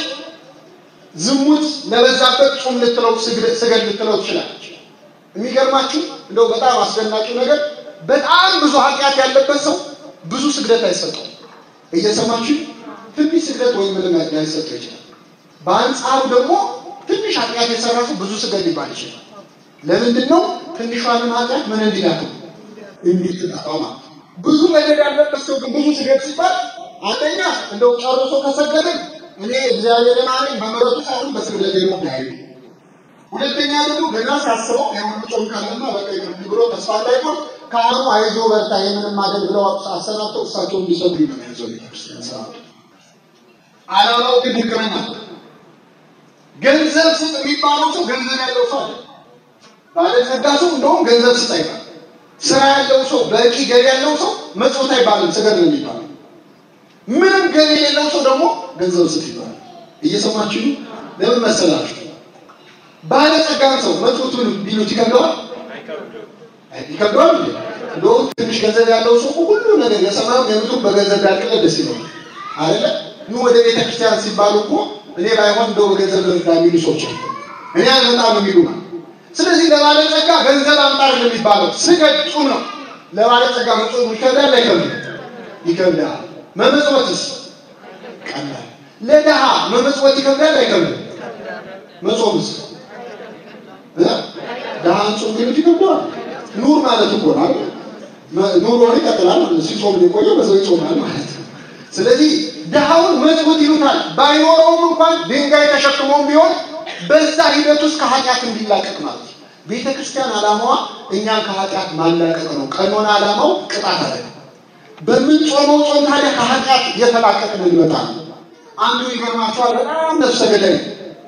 Speaker 2: ዝሙት ለበዛበት ጾም ልትለው ስገድ ልትለው ትችላለች። የሚገርማችሁ እንደው በጣም አስደናቂው ነገር በጣም ብዙ ኃጢአት ያለበት ሰው ብዙ ስግደት አይሰጠው። እየሰማችሁ ትንሽ ስግደት ወይም ምንም ላይሰጠው ይችላል። በአንጻሩ ደግሞ ትንሽ ኃጢአት የሰራ ሰው ብዙ ስገድ ሊባል ይችላል። ለምንድን ነው? ትንሿንም ኃጢአት ምን እንዲላከው እንዲትጠፋው ማለት ብዙ በደል ያለበት ሰው ግን ብዙ ስገድ ሲባል አንደኛ እንደው ጨርሶ ከሰገድን እኔ እግዚአብሔር ማለኝ በምሕረቱ ሳይሆን በስግደት ነው ያዩ። ሁለተኛ ደግሞ ገና ሲያስበው የሆነ ጾም ካለና በቃ ይቅር ብሎ ተስፋ እንዳይቆርጥ ካህኑ አይዞ በርታ የምንም አይደል ብለው አሰናብተው እሳቸው እንዲሰጡ ነው ያዘው ቤተክርስቲያን ስርዓቱ። ዓላማው ግን ሕክምና ገንዘብ ስጥ የሚባለው ሰው ገንዘብ ያለው ሰው አለ። ባለጸጋ ሰው እንደውም ገንዘብ ስጥ አይባል። ስራ ያለው ሰው በቂ ገቢ ያለው ሰው መጽውት አይባልም፣ ስገድ ነው የሚባለው። ምንም ገቢ የሌለው ሰው ደግሞ ገንዘብ ስጥ ይባላል። እየሰማችሁ ለምን መሰላችሁ? ባለጸጋን ሰው መጽውቱን ቢሉት ይከብደዋል ይከብደዋል እንዴ? እንደውም ትንሽ ገንዘብ ያለው ሰው ሁሉ ነገር የሰማዩ የምድሩ በገንዘብ ያልቅለ ደስ ይለዋል አይደለ? ኑ ወደ ቤተ ክርስቲያን ሲባሉ እኮ እኔ ባይሆን እንደው በገንዘብ ልርዳ የሚሉ ሰዎች አሉ። እኔ አልመጣም የሚሉ ማለት ስለዚህ ለባለጸጋ ገንዘብ አምጣር የሚባለው ስገድ ጹም ነው። ለባለጸጋ መጾም ይከብዳል አይከብድም? ይከብዳል። መመጽወትስ ቀላል። ለድሃ መመጽወት ይከብዳል አይከብድም? መጾምስ ድሃን ጾም ግን ይከብደዋል። ኑር ማለት እኮ ነው አይደል? ኑሮ ይቀጥላል ማለት ነው። ሲጾም የቆየ በዛው ይጾማል ማለት ነው። ስለዚህ ድሃውን መጽውት ይሉታል። ባይኖረውም እንኳን ድንጋይ ተሸክሞም ቢሆን በዛ ሂደት ውስጥ ከኃጢአት እንዲላቀቅ ማለት ነው። ቤተ ክርስቲያን ዓላማዋ እኛን ከኃጢአት ማላቀቅ ነው። ቀኖና ዓላማው ቅጣት አለ። በምንጾመው ጾም ታዲያ ከኃጢአት እየተላቀቅን እንመጣ ነው። አንዱ ይገርማቸዋል። በጣም ነፍሰ ገዳይ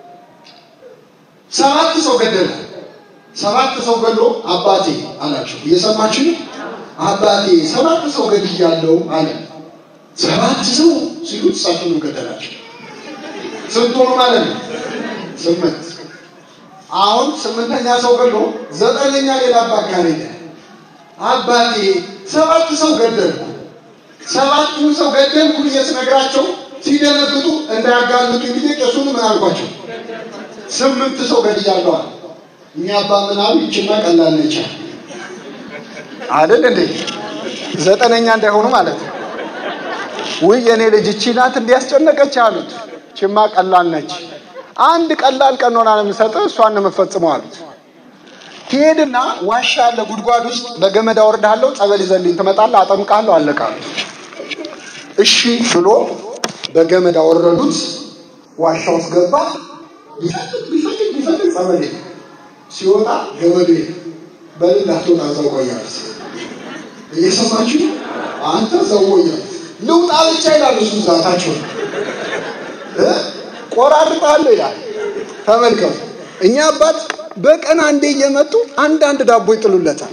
Speaker 2: ሰባት ሰው ገደለ። ሰባት ሰው ገድሎ አባቴ አላቸው። እየሰማችሁ አባቴ ሰባት ሰው ገድያለሁ አለ። ሰባት ሰው ሲሉት እሳቸውን ገደላቸው። ስንት ሆኑ ማለት ነው? ስምንት። አሁን ስምንተኛ ሰው ገድሎ ዘጠነኛ ሌላ አባት ጋር ሄደ። አባቴ ሰባት ሰው ገደልኩ፣ ሰባቱን ሰው ገደልኩ ብዬ ስነግራቸው ሲደነግጡ እንዳያጋልጡ ጊዜ ቄሱን ምን አልኳቸው? ስምንት ሰው ገድያለሁ አለ። እኛ አባ ምን አሉ? ይችማ ቀላል ነች አይደል እንዴ? ዘጠነኛ እንዳይሆኑ ማለት ነው። ውይ የኔ ልጅ እቺ ናት እንዲያስጨነቀች አሉት። ችማ ቀላል ነች። አንድ ቀላል ቀኖና ነው የምሰጥህ፣ እሷን ነው የምፈጽመው አሉት። ትሄድና ዋሻ ያለ ጉድጓድ ውስጥ በገመድ አወርድሃለሁ፣ ጸበል ይዘልኝ ትመጣለህ፣ አጠምቃለሁ፣ አለቃ እሺ ብሎ በገመድ አወረዱት። ዋሻ ውስጥ ገባ። ቢፈልግ ቢፈልግ ቢፈልግ ጸበል ሲወጣ ገመዱ በልል አትወጣ እዛው ቆያለች። እየሰማችሁ አንተ እዛው ቆያለች። ልውጣ ብቻ ይላል እሱ ዛታቸው ቆራርጣለሁ ይላል። ተመልከቱ እኛ አባት በቀን አንዴ እየመጡ አንዳንድ ዳቦ ይጥሉለታል።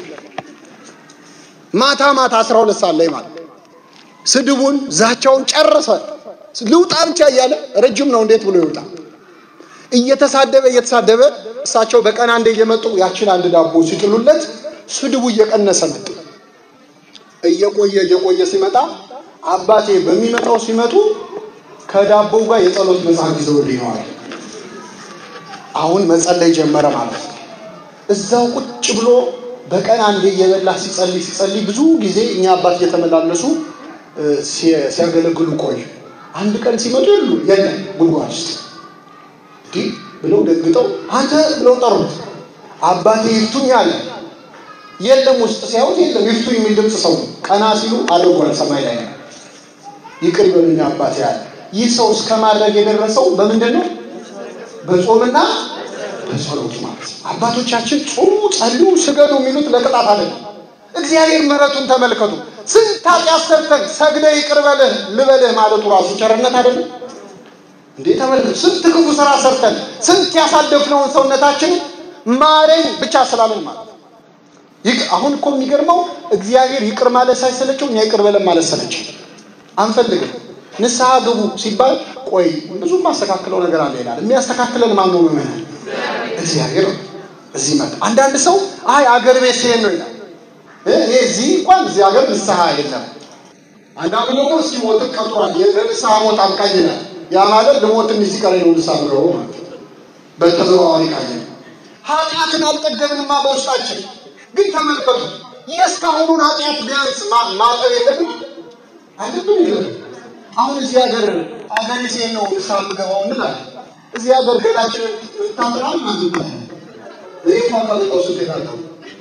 Speaker 2: ማታ ማታ አስራ ሁለት ሰዓት ላይ ማለት ስድቡን ዛቻውን ጨረሰ። ልውጣ ብቻ እያለ ረጅም ነው እንዴት ብሎ ይውጣ? እየተሳደበ እየተሳደበ እሳቸው በቀን አንዴ እየመጡ ያችን አንድ ዳቦ ሲጥሉለት ስድቡ እየቀነሰ መጣ። እየቆየ እየቆየ ሲመጣ አባቴ በሚመጣው ሲመጡ ከዳቦው ጋር የጸሎት መጽሐፍ ይዘውልኝ ነው አለ። አሁን መጸለይ ጀመረ ማለት ነው። እዛው ቁጭ ብሎ በቀን አንዴ እየበላ ሲጸልይ ሲጸልይ ብዙ ጊዜ እኛ አባት እየተመላለሱ ሲያገለግሉ ቆዩ። አንድ ቀን ሲመጡ የሉ የለም ጉድጓድ ውስጥ እንዲህ ብለው ደግጠው አንተ ብለው ጠሩት። አባቴ ይፍቱኝ አለ። የለም ውስጥ ሲያዩት የለም ይፍቱኝ የሚል ድምፅ ሰው ቀና ሲሉ አድርጓል ሰማይ ላይ ነው። ይቅር ይበሉኝ አባቴ አለ። ይህ ሰው እስከ ማድረግ የደረሰው በምንድን ነው? በጾምና በጸሎት ማለት ነው። አባቶቻችን ጾሙ፣ ጸልዩ፣ ስገዱ የሚሉት ለቅጣት አይደለም። እግዚአብሔር ምሕረቱን ተመልከቱ። ስንት ኃጢአት ሰርተን ሰግደ ይቅር በልህ ልበልህ ማለቱ ራሱ ቸርነት አይደለም እንዴ? ተመልከቱ። ስንት ክፉ ስራ ሰርተን ስንት ያሳደፍነውን ሰውነታችን ማረኝ ብቻ ስላለን ማለት ነው። አሁን እኮ የሚገርመው እግዚአብሔር ይቅር ማለት ሳይሰለቸው እኛ ይቅር በለን ማለት ሰለቸው። አንፈልግም ንስሐ ግቡ ሲባል ቆይ ብዙ የማስተካክለው ነገር አለ ይላል። የሚያስተካክለን ማን ነው? ምመናል እግዚአብሔር እዚህ መጣ። አንዳንድ ሰው አይ አገር ቤት ሲሄድ ነው ይላል። እኔ እዚህ እንኳን እዚህ ሀገር ንስሐ የለም። አንዳንዱ ደግሞ እስኪ ሞት ቀጥሯል፣ የንስሐ ሞት አብቃኝ ይላል። ያ ማለት ልሞት እንዲህ ሲቀረኝ ነው ንስሐ ምገባው ማለት በተዘዋዋሪ ቃኝ ነው። ኃጢአትን አልጠገብንማ በውስጣችን ግን ተመልከቱ፣ የእስካሁኑን ኃጢአት ቢያንስ ማጠብ የለብን አለብን የለብን አሁን እዚህ ሀገር ሀገር ሴት ነው ንስሐ የምገባው እንላለን። እዚህ ሀገር ገላችን ታጥራል ማለት ነው። ይህ ማቃልቀው ሱት የታጠቡ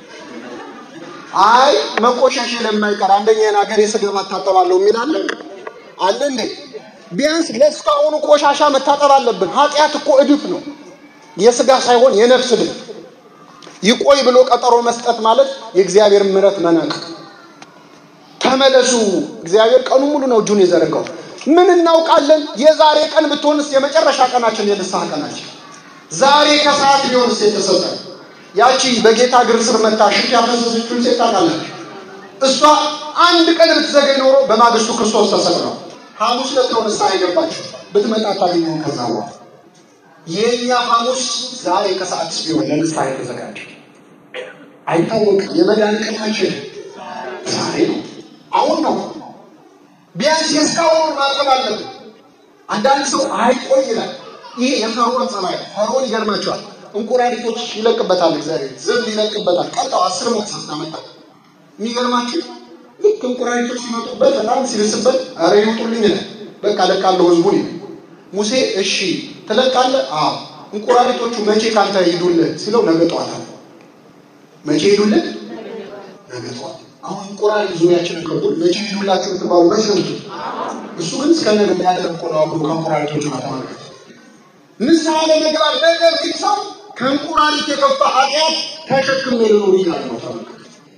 Speaker 2: አይ መቆሻሽ ለማይቀር አንደኛን ሀገር የስገባ እታጠባለሁ የሚል አለ አለ እንዴ? ቢያንስ ለእስካሁኑ ቆሻሻ መታጠብ አለብን። ኃጢአት እኮ እድፍ ነው፣ የስጋ ሳይሆን የነፍስ እድፍ። ይቆይ ብሎ ቀጠሮ መስጠት ማለት የእግዚአብሔር ምሕረት መናቅ ተመለሱ። እግዚአብሔር ቀኑ ሙሉ ነው እጁን የዘረጋው። ምን እናውቃለን? የዛሬ ቀን ብትሆንስ የመጨረሻ ቀናችን የንስሐ ቀናችን ዛሬ ከሰዓት ቢሆንስ የተሰጠ ያቺ በጌታ እግር ስር መታ ሽት ያፈሰሰችውን ሴት ታውቃላችሁ። እሷ አንድ ቀን ብትዘገይ ኖሮ በማግስቱ ክርስቶስ ተሰቅሏል። ሐሙስ ዕለት ነው ንስሐ የገባችው። ብትመጣ ታገኘው ከዛ በኋላ የእኛ ሐሙስ ዛሬ ከሰዓት ቢሆን ለንስሐ የተዘጋጀ አይታወቅም። የመዳን ቀናችን ዛሬ ነው፣ አሁን ነው። ቢያንስ የእስካሁን ማጠብ አለብን። አንዳንድ ሰው አይቆይ ይላል። ይሄ የፈርዖን ጸባይ ነው። ፈርዖን ይገርማቸዋል። እንቁራሪቶች ይለቅበታል፣ እግዚአብሔር ዝም ይለቅበታል። ቀጣው አስር ሞት ሳስታመጣ የሚገርማችሁ ልክ እንቁራሪቶች ሲመጡበት በጣም ሲልስበት ኧረ ይውጡልኝ ይላል። በቃ ለቃለሁ ህዝቡን ይላል። ሙሴ እሺ ትለቃለህ? አዎ። እንቁራሪቶቹ መቼ ካንተ ሂዱልህ ሲለው ነገ ጠዋት አለ። መቼ ሂዱልህ? ነገ ጠዋት። አሁን እንቁራሪት ዙሪያችንን ከቡን መቼ ሂዱላችሁ ትባሉ መቼ ነው? እሱ ግን እስከ ነገ የሚያደርግ እኮ ነው አብሮ ከእንቁራሪቶቹ ጋር ተመልከቱ። ንስሐ ለመግባት ነገር ግን ሰው ከእንቁራሪት የከፋ ኃጢአት ተሸክሜ ልኖር እያለ ነው። ተመልከቱ።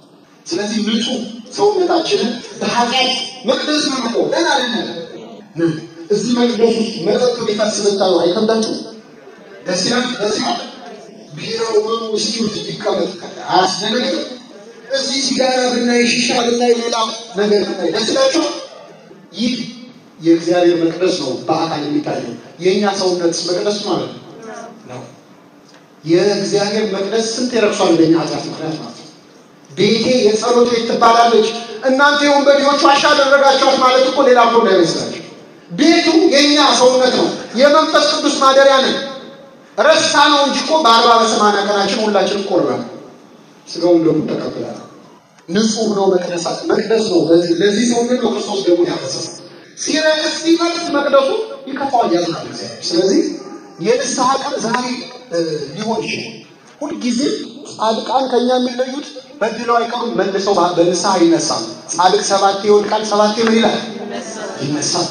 Speaker 2: ስለዚህ ንጹህ ሰውነታችንን በኃጢአት መቅደስ ነው እኮ ገና አይደለም። እዚህ መቅደስ ውስጥ መጠጥ ቢፈስ ብታዩ አይከብዳችሁ? ደስ ይላል። ደስ ይላል። ቢራው ምኑ ውስኪ ውስጥ ቢቀመጥ አያስደነግጥም? እዚህ ሲጋራ ብናይ፣ ሺሻ ብናይ፣ ሌላ ነገር ብናይ ደስ ይላችኋል? ይህ የእግዚአብሔር መቅደስ ነው በአካል የሚታየው። የእኛ ሰውነት መቅደስ ማለት ነው። የእግዚአብሔር መቅደስ ስንት የረክሷል በኛ ኃጢአት ምክንያት ማለት ነው። ቤቴ የጸሎት ቤት ትባላለች። እናንተ የወንበዴዎች ዋሻ አደረጋችኋት ማለት እኮ ሌላ እኮ እንዳይመስላችሁ። ቤቱ የእኛ ሰውነት ነው። የመንፈስ ቅዱስ ማደሪያ ነን። ረሳ ነው እንጂ እኮ በአርባ በሰማንያ ቀናችን ሁላችን ቆርበን ስጋውን ደግሞ ተቀብለናል። ንጹህ ነው መቅደስ መቅደስ ነው። ለዚህ ሰውነት ነው ክርስቶስ ደግሞ ያፈሰሰ ሲረክስ ሲፈርስ መቅደሱ ይከፋዋል፣ ያዝናል እግዚአብሔር። ስለዚህ የንስሐ ቀን ዛሬ ሊሆን ይችላል። ሁልጊዜ ጻድቃን ከኛ የሚለዩት በድለው አይቀሩም፣ መልሰው በንስሐ ይነሳሉ። ጻድቅ ሰባቴ ይወድቃል፣ ሰባቴ ምን ይላል? ይነሳል።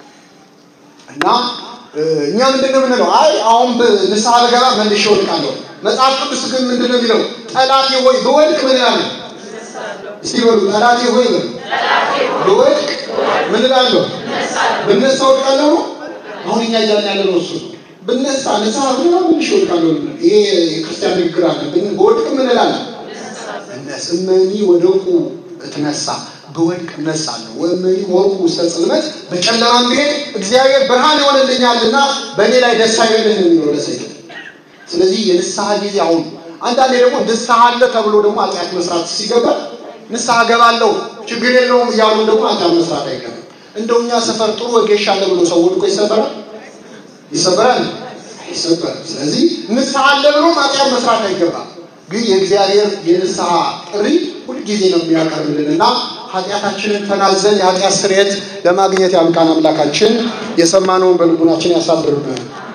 Speaker 2: እና እኛ ምንድን ነው የምንለው? አይ አሁን ንስሐ ብገባ መልሼ እወድቃለሁ። መጽሐፍ ቅዱስ ግን ምንድን ነው የሚለው? ጠላቴ ሆይ ብወድቅ ምን እላለሁ? እስቲ በሉ ጠላቴ ሆይ በሉ ብወድቅ ምን እላለሁ? ብነሳ እወድቃለሁ ነው። አሁን እኛ እያልን ያለ ነው እሱ ብነሳ ንስሐ ብገባ መልሼ እወድቃለሁ። ይሄ የክርስቲያን ንግግር አለ። ብወድቅ ምን እላለሁ? እነስመኒ ወደቁ እትነሳ ብወድቅ እነሳለሁ። ወእመኒ ወርቁ ውስተ ጽልመት በጨለማም ብሄድ እግዚአብሔር ብርሃን ይሆንልኛልና በእኔ ላይ ደስ አይበልህ ነው የሚለው ለሰይጣን። ስለዚህ የንስሐ ጊዜ አሁን አንዳንዴ ደግሞ ንስሐ አለ ተብሎ ደግሞ ኃጢአት መስራት ሲገባ ንስሐ ገባለሁ ችግር የለውም እያሉ ደግሞ ኃጢአት መስራት አይገባም። እንደው እኛ ሰፈር ጥሩ ወጌሻ አለ ብሎ ሰው ወድቆ ይሰበራል ይሰበራል አይሰበርም። ስለዚህ ንስሐ አለ ብሎ ኃጢአት መስራት አይገባም። ግን የእግዚአብሔር የንስሐ ጥሪ ሁልጊዜ ነው የሚያቀርብልን እና ኃጢአታችንን ተናዘን የኃጢአት ስርየት ለማግኘት ያብቃን። አምላካችን የሰማነውን በልቡናችን ያሳድርብን።